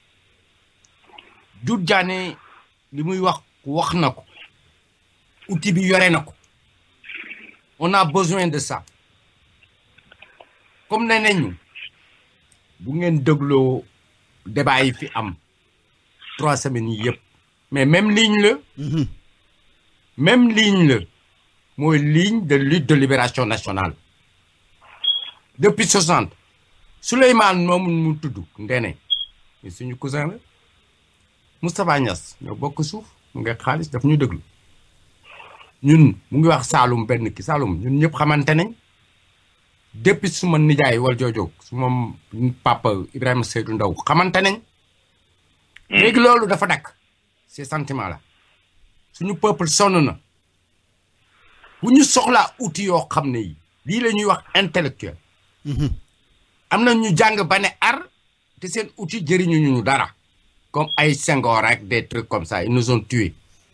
Doudou Diané li muy wax wax na ko outil bi yore na ko on a besoin de ça comme ne nañu bu ngeen dégloo débat yi fi am trois semaines yi yëpp mais même ligne la même ligne la mooy ligne de lutte de libération nationale depuis soixante Souleymane moomu mu tudd Ndene mais suñu cousin la Moustapha Niass ñoo bokk suuf mu ngi xaalis daf ñu déglu ñun mu ngi wax Saalum benn ki Saalum ñun ñëpp xamante nañ depuis suma nijaay wal joojo suma papa Ibrahima Seydou Ndaw xamante nañ léegi loolu dafa dakk ces sentiments là suñu peuple sonn na bu ñu soxlaa outil yoo xam ne yi lii la ñuy wax intellectuel am na ñu jàng ba ne ar te seen outil jëriñu ñu dara comme ay Senghor ak des trucs comme ça ils nous ont tués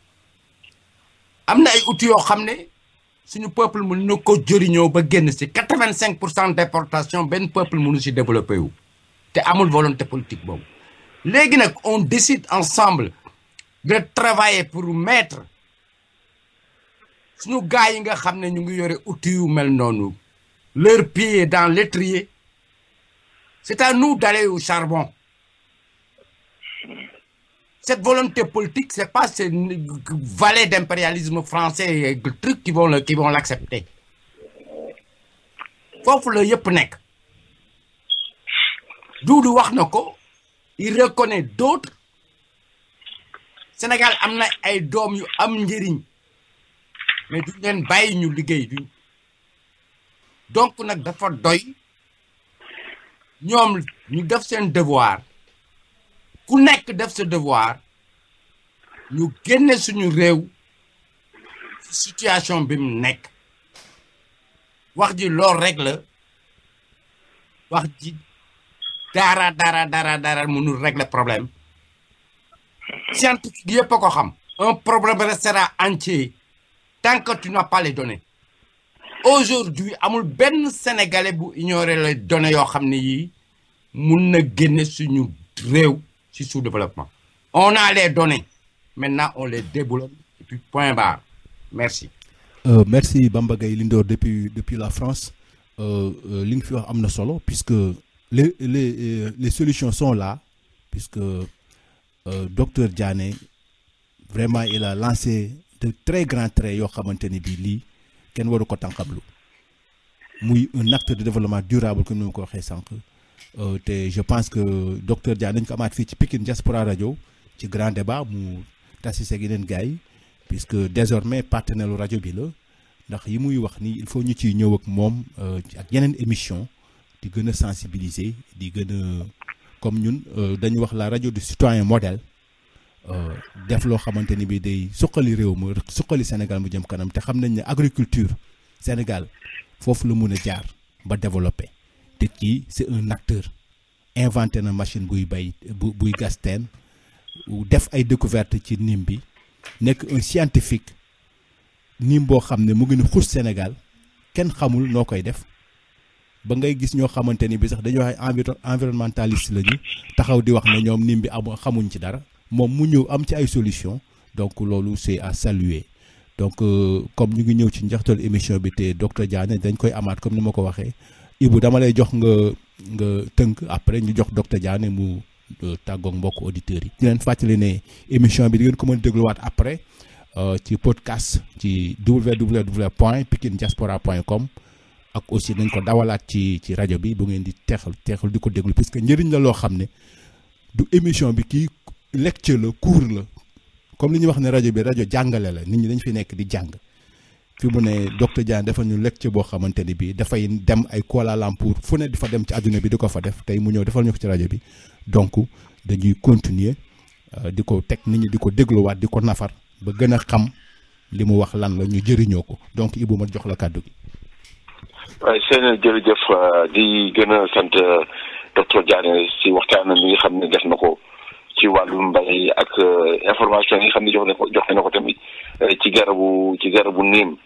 am na ay outils yoo xam ne suñu peuple mën na ko jëriñoo ba génn si quatre vingt cinq pour cent déportation benn peuple mënu si développé wu te amul volonté politique boobu léegi nag on décide ensemble de travailler pour mettre suñu gars yi nga xam ne ñu ngi yore outils yu mel noonu leur pied dans l'étrier c'est à nous d'aller au charbon cette volonté politique c'est pas ces valets d'impérialisme français et trucs qui vont le qui vont l'accepter foofu la yëpp nekk Doudou wax na ko il reconnaît d'autres Sénégal am na ay doom yu am njëriñ mais duñ leen bàyyi ñu liggéey duñ donc nag dafa doy ñoom ñu def seen devoir ku nekk def sa devoir ñu génne suñu réew ci situation bi mu nekk wax ji lool rek la wax ji dara dara dara dara mënul régler problème scientifique yëpp a ko xam un problème restera entier tant que tu n'as pas les données aujourd'hui amul benn sénégalais bu ignorer les données yoo xam ne yii mun na génne suñu réew ci sous-développement on a les données maintenant on les déboulonne et puis point barre merci Euh, merci Bamba Gaye Lindor depuis depuis la France euh, euh, li nga fi wax am na solo puisque les les euh, les solutions sont là puisque euh, docteur Diané vraiment il a lancé de très grands traits yoo xamante ni bii lii kenn waru ko tànqablu muy un acteur de développement durable comme ni ma ko waxee sànq euh, te je pense que docteur Diané dañ ko amaat fii ci Pikine Diaspora Radio ci grand débat mu tasi seeg yeneen gars yi puisque désormais partenaire lu rajo bi la ndax yi muy wax ni il faut ñu ciy ñëw ak moom euh, ak yeneen émission di gën a sensibiliser di gën a comme ñun euh, dañu wax la rajo du citoyen modèle euh, def loo xamante ni bi day suqali réew ma suqali Sénégal mu jëm kanam te xam nañ ne agriculture Sénégal foofu la mun a jaar ba développer te kii c'est un acteur inventé na machine buy bay bu buy gas teen def ay découverte ci nim bi nekk un scientifique nim boo xam ne mu ngi ne xus Sénégal kenn xamul noo koy def ba ngay gis ñoo xamante ni bi sax dañuy wax enviro environnementaliste lañu taxaw di wax ne ñoom nim bi am xamuñ ci dara moom mu ñëw am ci ay solution donc loolu c'est à saluer donc euh, comme ñu ngi ñëw ci njaxtal émission bi te docteur Diané dañ koy amaat comme ni ma ko waxee Ibou dama lay jox nga nga tënk après ñu jox docteur Diané mu euh, tàggoog mbokk auditeurs yi. di leen fàttali ne émission bi di ngeen ko mën a dégluwaat après euh, ci podcast ci www point pikine diaspora point com ak aussi nañ ko dawalaat ci ci rajo bi bu ngeen di teexal teexal di ko déglu puisque njëriñ la loo xam ne du émission bi kii lecture la cours la comme li ñuy wax ne rajo bi rajo jàngale la nit ñi dañ fi nekk di jàng fi mu ne docteur Diané dafa ñu lecture boo xamante ni bii dafay dem ay Kuala Lumpur fu ne di fa dem ci àdduna bi di ko fa def tey mu ñëw defal ñu ko ci rajo bi donc dañuy continuer euh, di ko teg nit ñi di ko dégluwaat di ko nafar ba gën a xam li mu wax lan la ñu jëriñoo ko donc Ibou ma jox la kàddu gi. waaye seen jërëjëf di gën a sant docteur Diané si waxtaan mi nga xam ne def na ko ci wàllu mbay ak information yi nga xam ne jox na ko joxe na ko tamit ci garabu ci garabu niim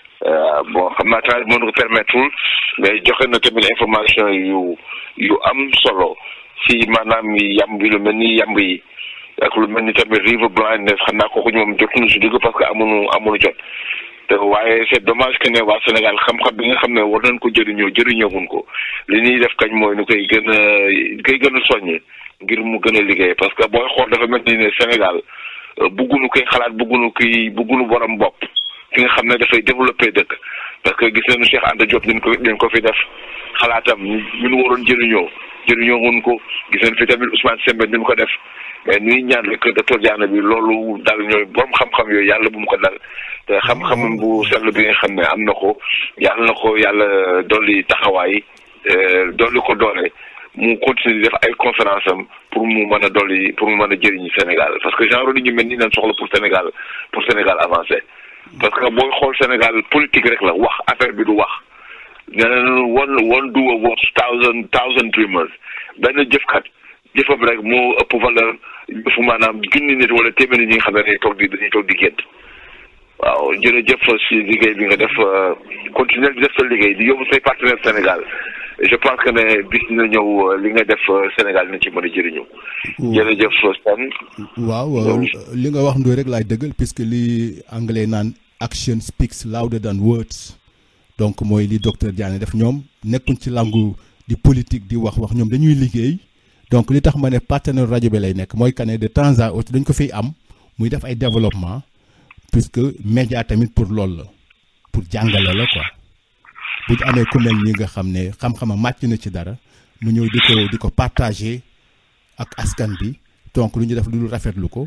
bon xam naa temps mënu ko permettre mais joxe na tamit information yu yu am solo si maanaam yamb yi lu mel ni yamb yi ak lu mel ni tamit river blindness xam naa kooku moom jotuñu si dugg parce que amuñu amuñu jot. te waaye c'est dommage que ne waa Sénégal xam-xam bi nga xam ne war nañ ko jëriñoo jëriñooguñ ko li ñuy def kañ mooy nu koy gën a koy gën a soññi ngir mu gën a liggéey parce que booy xool dafa mel ni ne Sénégal buggunu koy xalaat buggunu koy buggunu borom bopp ki nga xam ne dafay développer dëkk parce que gis nañu Cheikh Anta Diop dañ ko dañ ko fi def xalaatam ñu nu waroon jëriñoo jëriñooguñ ko gis nañ fi tamit Ousmane Sembène ñu ko def mais nuy ñaan rek docteur Diané bi loolu dal ñooy borom xam-xam yooyu yàlla bu mu ko dal te xam-xam bu sell bi nga xam ne am na ko yàlla na ko yàlla dolli taxawaay dolli ko doole mu continuer di def ay conférence am pour mu mën a dolli pour mu mën a jëriñu Sénégal parce que genre nit ñu mel ni nañ soxla pour Sénégal pour Sénégal avancer parce que booy xool Sénégal politique rek la wax affaire bi du wax nee nañu one one do a worth thousand thousand dreamers benn jëfkat jëfam rek moo ëpp valeur jëfu maanaam junni nit wala téeméeri ñi nga xam ne dañuy toog di dañuy toog di gént waaw jërëjëf si liggéey bi nga def continuer di def sa liggéey di yóbbu say partenaire Sénégal je pense que ne bis na ñëw li nga def Sénégal nañ ci mën a jëriñu. jërëjëf Sane. waaw li nga wax ndoy rek laay dëggal puisque li anglais naan action speaks louder than words donc mooy li docteur Diané def ñoom nekkuñ ci langu di politique di wax wax ñoom dañuy liggéey. donc li tax ma ne partenaire rajo bi lay nekk mooy que ne de temps à autre dañ ko fiy am muy def ay développement puisque média tamit pour loolu la pour jàngale la quoi bu ñu amee ku mel ñi nga xam ne xam-xama màcc na ci dara mu ñëw di ko di ko partager ak askan bi donc lu ñu def lu rafetlu ko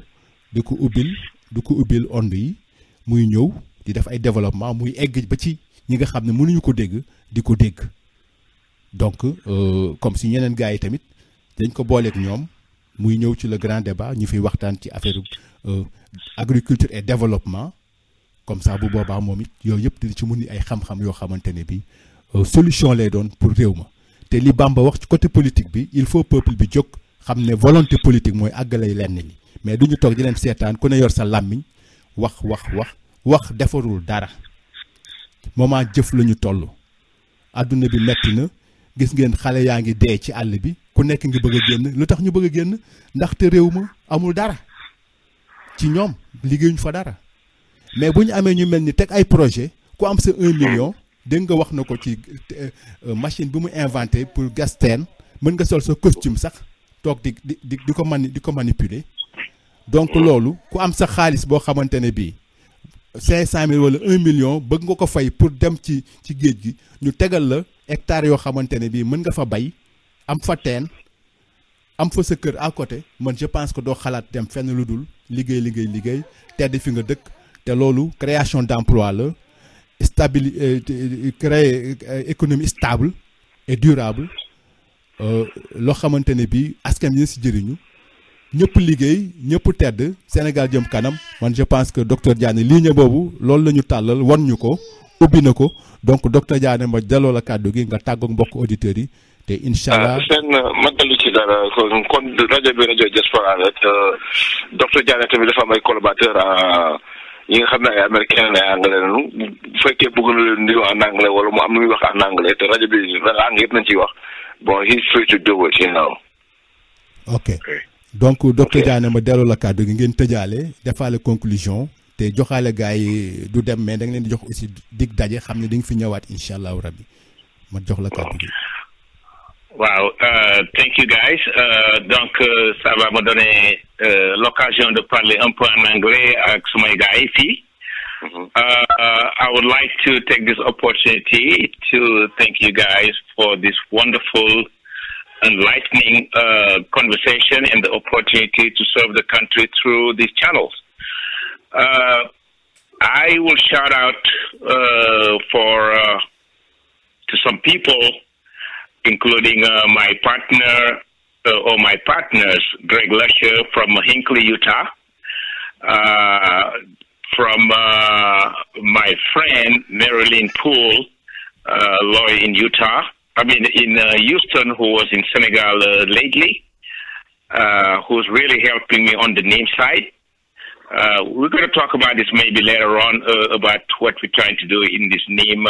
di ko ubbil di ko ubbil onde yi muy ñëw di def ay développement muy egg ba ci ñi nga xam ne mënuñu ko dégg di ko dégg donc euh, comme si ñeneen gars yi tamit dañ ko booleeg ñoom muy ñëw ci le grand débat ñu fiy waxtaan ci affaire euh, agriculture et développement comme ça bu boobaa moom it yooyu yëpp dina ci mun ni ay xam-xam yoo xamante ne bi euh, solution lay doon pour réew ma te li Bamba wax ci côté politique bi il faut peuple bi jóg xam ne volonté politique mooy àggalay lenn li mais du ñu toog di leen seetaan ku ne yor sa làmmiñ wax wax wax wax defarul dara moment jëf la ñu toll adduna bi metti na gis ngeen xale yaa ngi dee ci àll bi ku nekk ngi bëgg a génn lu tax ñu bëgg a génn ndaxte réew ma amul dara ci ñoom liggéeyuñ fa dara mais bu ñu amee ñu mel ni teg ay projet ku am sa un million dégg nga wax na ko ci euh, machine bi mu inventé pour gas teen mën nga sol sa costume sax toog di di di di ko mani di ko manipuler donc loolu ku am sa xaalis boo xamante ne bii cinq cent mille wala un million bëgg nga ko fay pour dem ci ci géej gi ñu tegal la hectares yoo xamante ne bii mën nga fa bay am fa teen am fa sa kër à côté man je pense que doo xalaat dem fenn lu dul liggéey liggéey liggéey tedd fi nga dëkk te loolu création d'emploi la stabili créer économie stable et durable loo xamante ne bii askan wi si jëriñu ñëpp liggéey ñëpp tedd Sénégal jëm kanam man je pense que docteur Diané ligne boobu loolu la ñu tàllal wan ñu ko ubbi na ko donc docteur Diané ma jaloo la kàddu gi nga tàggoog mbokk auditeurs yi te incha allah seen ma dellu ci dara kon kon rajo bi rajo diaspora la te docteur Diané tamit dafa am ay collaborateur ñi nga xam ne ay américain ay anglais lañu bu fekkee bëgg na leen nuyu en anglais wala mu am lu muy wax en anglais te rajo bi langue yëpp nañ ciy wax bon he's free to do it you know ok donc docteur Diané ma delloo la kàddu gi ngeen tëjaale defaale conclusion te joxaale gars yi du dem mais da nga leen di jox aussi dig daje xam ne di nga fi ñëwaat incha allahu rabbi ma jox la kàddu gi. Wow, uh, thank you guys. Uh, donc, uh, ça va me donner l'occasion de parler un peu en anglais avec my guy ici. I would like to take this opportunity to thank you guys for this wonderful, enlightening conversation and the opportunity to serve the country through these channels. I will shout out for to some people including uh, my partner uh, or my partners, Greg Lusher from Hinkley, Utah, uh, from my friend Marilyn Poole, lawyer in Utah, I mean in Houston, who was in Senegal lately, who's really helping me on the name side. we're going to talk about this maybe later on about what we're trying to do in this name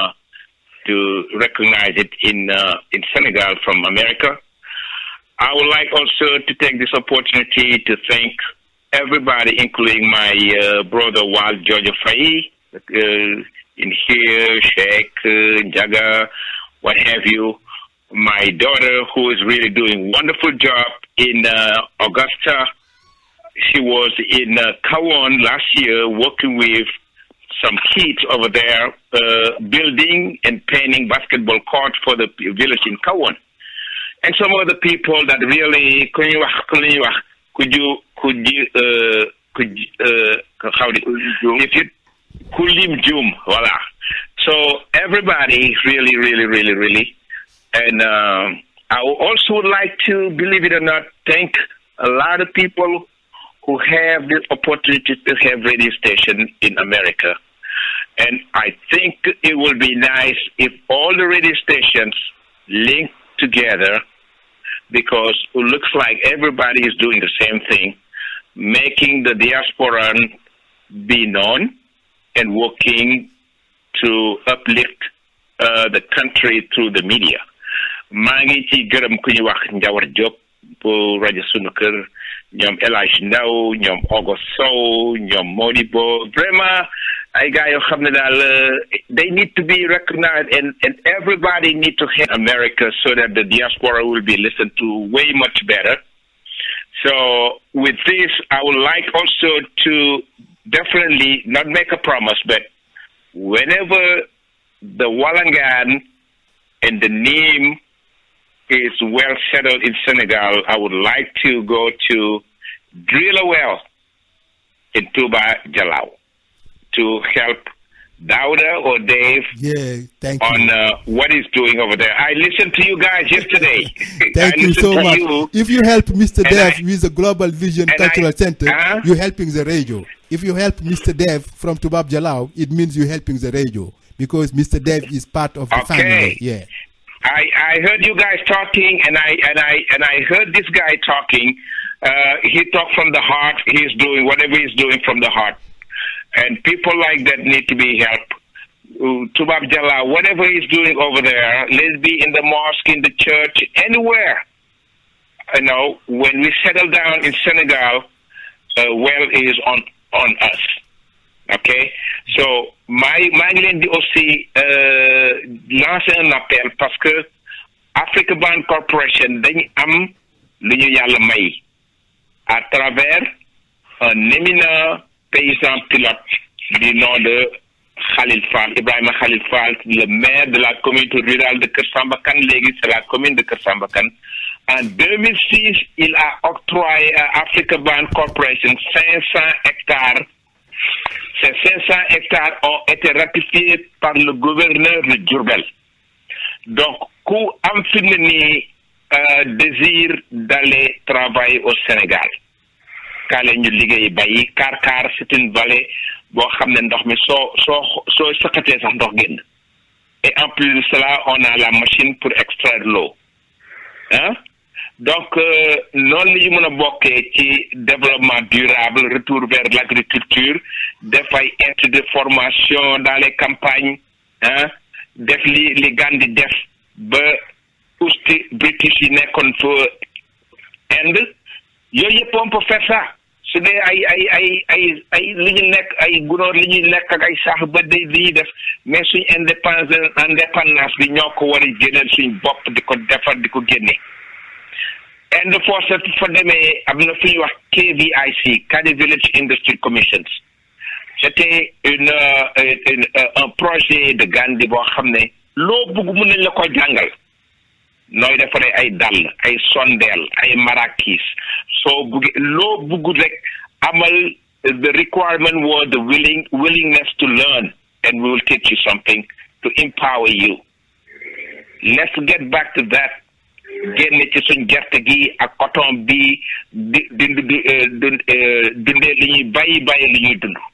to recognize it in uh, in Senegal from America. I would like also to take this opportunity to thank everybody, including my uh, brother Wal Georgia Faye, uh, in here, Sheikh, Jaga, what have you. My daughter, who is really doing wonderful job in Augusta. She was in uh, Kawan last year working with some kids over there uh, building and painting basketball court for the village in Kawan. And some other people that really could you could you could you uh, could uh, how do if you kulim jum voila. So everybody really really really really and uh, I would also would like to believe it or not thank a lot of people who have the opportunity to have radio station in America. And I think it will be nice if all the radio stations link together because it looks like everybody is doing the same thing, making the diaspora be known and working to uplift uh, the country through the media. maa ngi ci gërëm ku ñu wax Njawar Diop bu rajo sunu kër ñoom El Hadj Ndaw ñoom Ogo Sow ñoom Modibo vraiment ay gars yoo xam ne daal they need to be recognized and and everybody need to help America so that the diaspora will be listened to way much better. So with this, I would like also to definitely not make a promise, but whenever the Walangan and the name is well settled in Senegal, I would like to go to drill a well in Tuba Jalao to help Dauda or Dave Yeah, thank on you. uh, what he's doing over there. I listened to you guys yesterday. Thank I you listened so to much. you. If you help Mr. And Dev I- with the Global Vision and Cultural I- Center, Uh-huh. you're helping the radio. If you help Mr. Dev from Tubab Jalao, it means you're helping the radio because Mr. Dev is part of the Okay. family. Yeah. I, I heard you guys talking, and I and I and I heard this guy talking. Uh, he talked from the heart. He's doing whatever he's doing from the heart, and people like that need to be helped. Uh, Tubab Jalla, whatever he's doing over there, let's be in the mosque, in the church, anywhere. You know, when we settle down in Senegal, uh, well is on on us. ok so maa ngi maa ngi leen di aussi euh, lancer un appel parce que Africa Bank Corporation dañu am lu ñu yàlla may à travers un éminent paysan pilote du nom de Khalil Fall Ibrahima Khalil Fall le maire de la communauté rurale de Kër Samba Kane léegi c'est la commune de Kër Samba Kane en 2006 il a octroyé à Africa Bank Corporation 500 hectares ces 500 hectares ont été ratifiés par le gouverneur de Djurbel. Donc, ku am fi mu ne nii euh, désir d'aller travailler au Sénégal. kaale ñu liggéey bayi Kar Kar c'est une vallée boo xam ne ndox mi soo soo soo sëqatee sax ndox génn. Et en plus de cela, on a la machine pour extraire l'eau. Hein? donc euh, noonu la ñu mën a bokkee ci développement durable retour vers l'agriculture def ay institut de formation dans les campagnes hein def li li Gandhi def ba usti british yi nekkoon fa Inde yooyu yëpp on peut faire ça su dee ay ay ay ay ay li ñu nekk ay gunóor li ñuy lekk ak ay sax ba day li ñuy def mais suñ indépendance indépendance bi ñoo ko war a génneel suñ bopp di ko defar di ko génne Inde force fa demee am na fi ñuy wax KVIC Kadi Village Industry Commissions c'était une, euh, une euh, un projet de Gandhi boo xam ne loo bugg mun nañ la ko jàngal nooy defaree ay dàll ay sondeel ay marakis soo buggee loo bugg rek amal the requirement was the willing willingness to learn and we will teach you something to empower you let's get back to that génne ci suñ gerte gi ak coton bi di di di dundee li ñuy bàyyi bàyyi li ñuy dund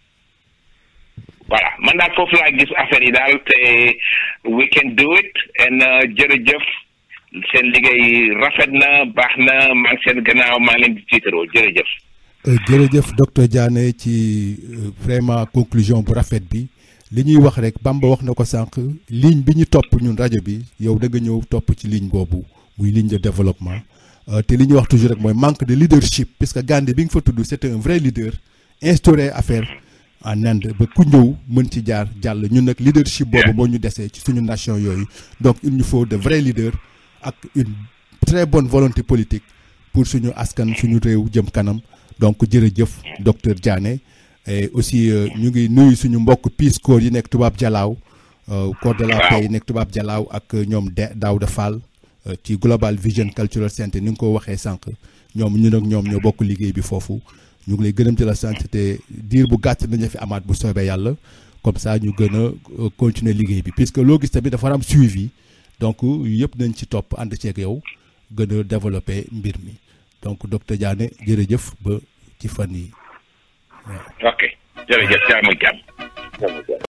voilà man daal foofu laa gis affaire yi daal te we can do it and jërëjëf seen liggéey rafet na baax na maa ngi seen gannaaw maa ngi leen di tiitaroo jërëjëf. jërëjëf docteur Diané ci vraiment conclusion bu rafet bi li ñuy wax rek Bamba wax na ko sànq ligne bi ñu topp ñun rajo bi yow da nga ñëw topp ci ligne boobu muy ligne de développement te li ñuy wax toujours rek mooy manque de leadership puisque Gandhi bi nga fa tudd c'était un vrai leader instauré affaire en Inde ba ku ñëw mën ci jaar jàll ñun nag leadership boobu moo ñu desee ci suñu nation yooyu donc il nous faut de vrais leaders ak une très bonne volonté politique pour suñu askan suñu réew jëm kanam donc jërëjëf docteur Diané et aussi ñu ngi nuyu suñu mbokk Peace Corps yi nekk tubaab jalaaw corps de la paix yi nekk tubaab jalaaw ak ñoom de Daouda Fall ci Global Vision Cultural Center ni nga ko waxee sànq ñoom ñun ak ñoom ñoo bokk liggéey bi foofu ñu ngi lay gërëm ci la sant te diir bu gàtt nañu fi amaat bu soobee yàlla comme ça ñu gën a continuer liggéey bi puisque loo gis tamit dafa am suivi donc yëpp nañ ci topp ànd ceeg yow gën a développer mbir mi donc docteur Diané jërëjëf ba ci fan yi ok jërëjëf jàmm jàmm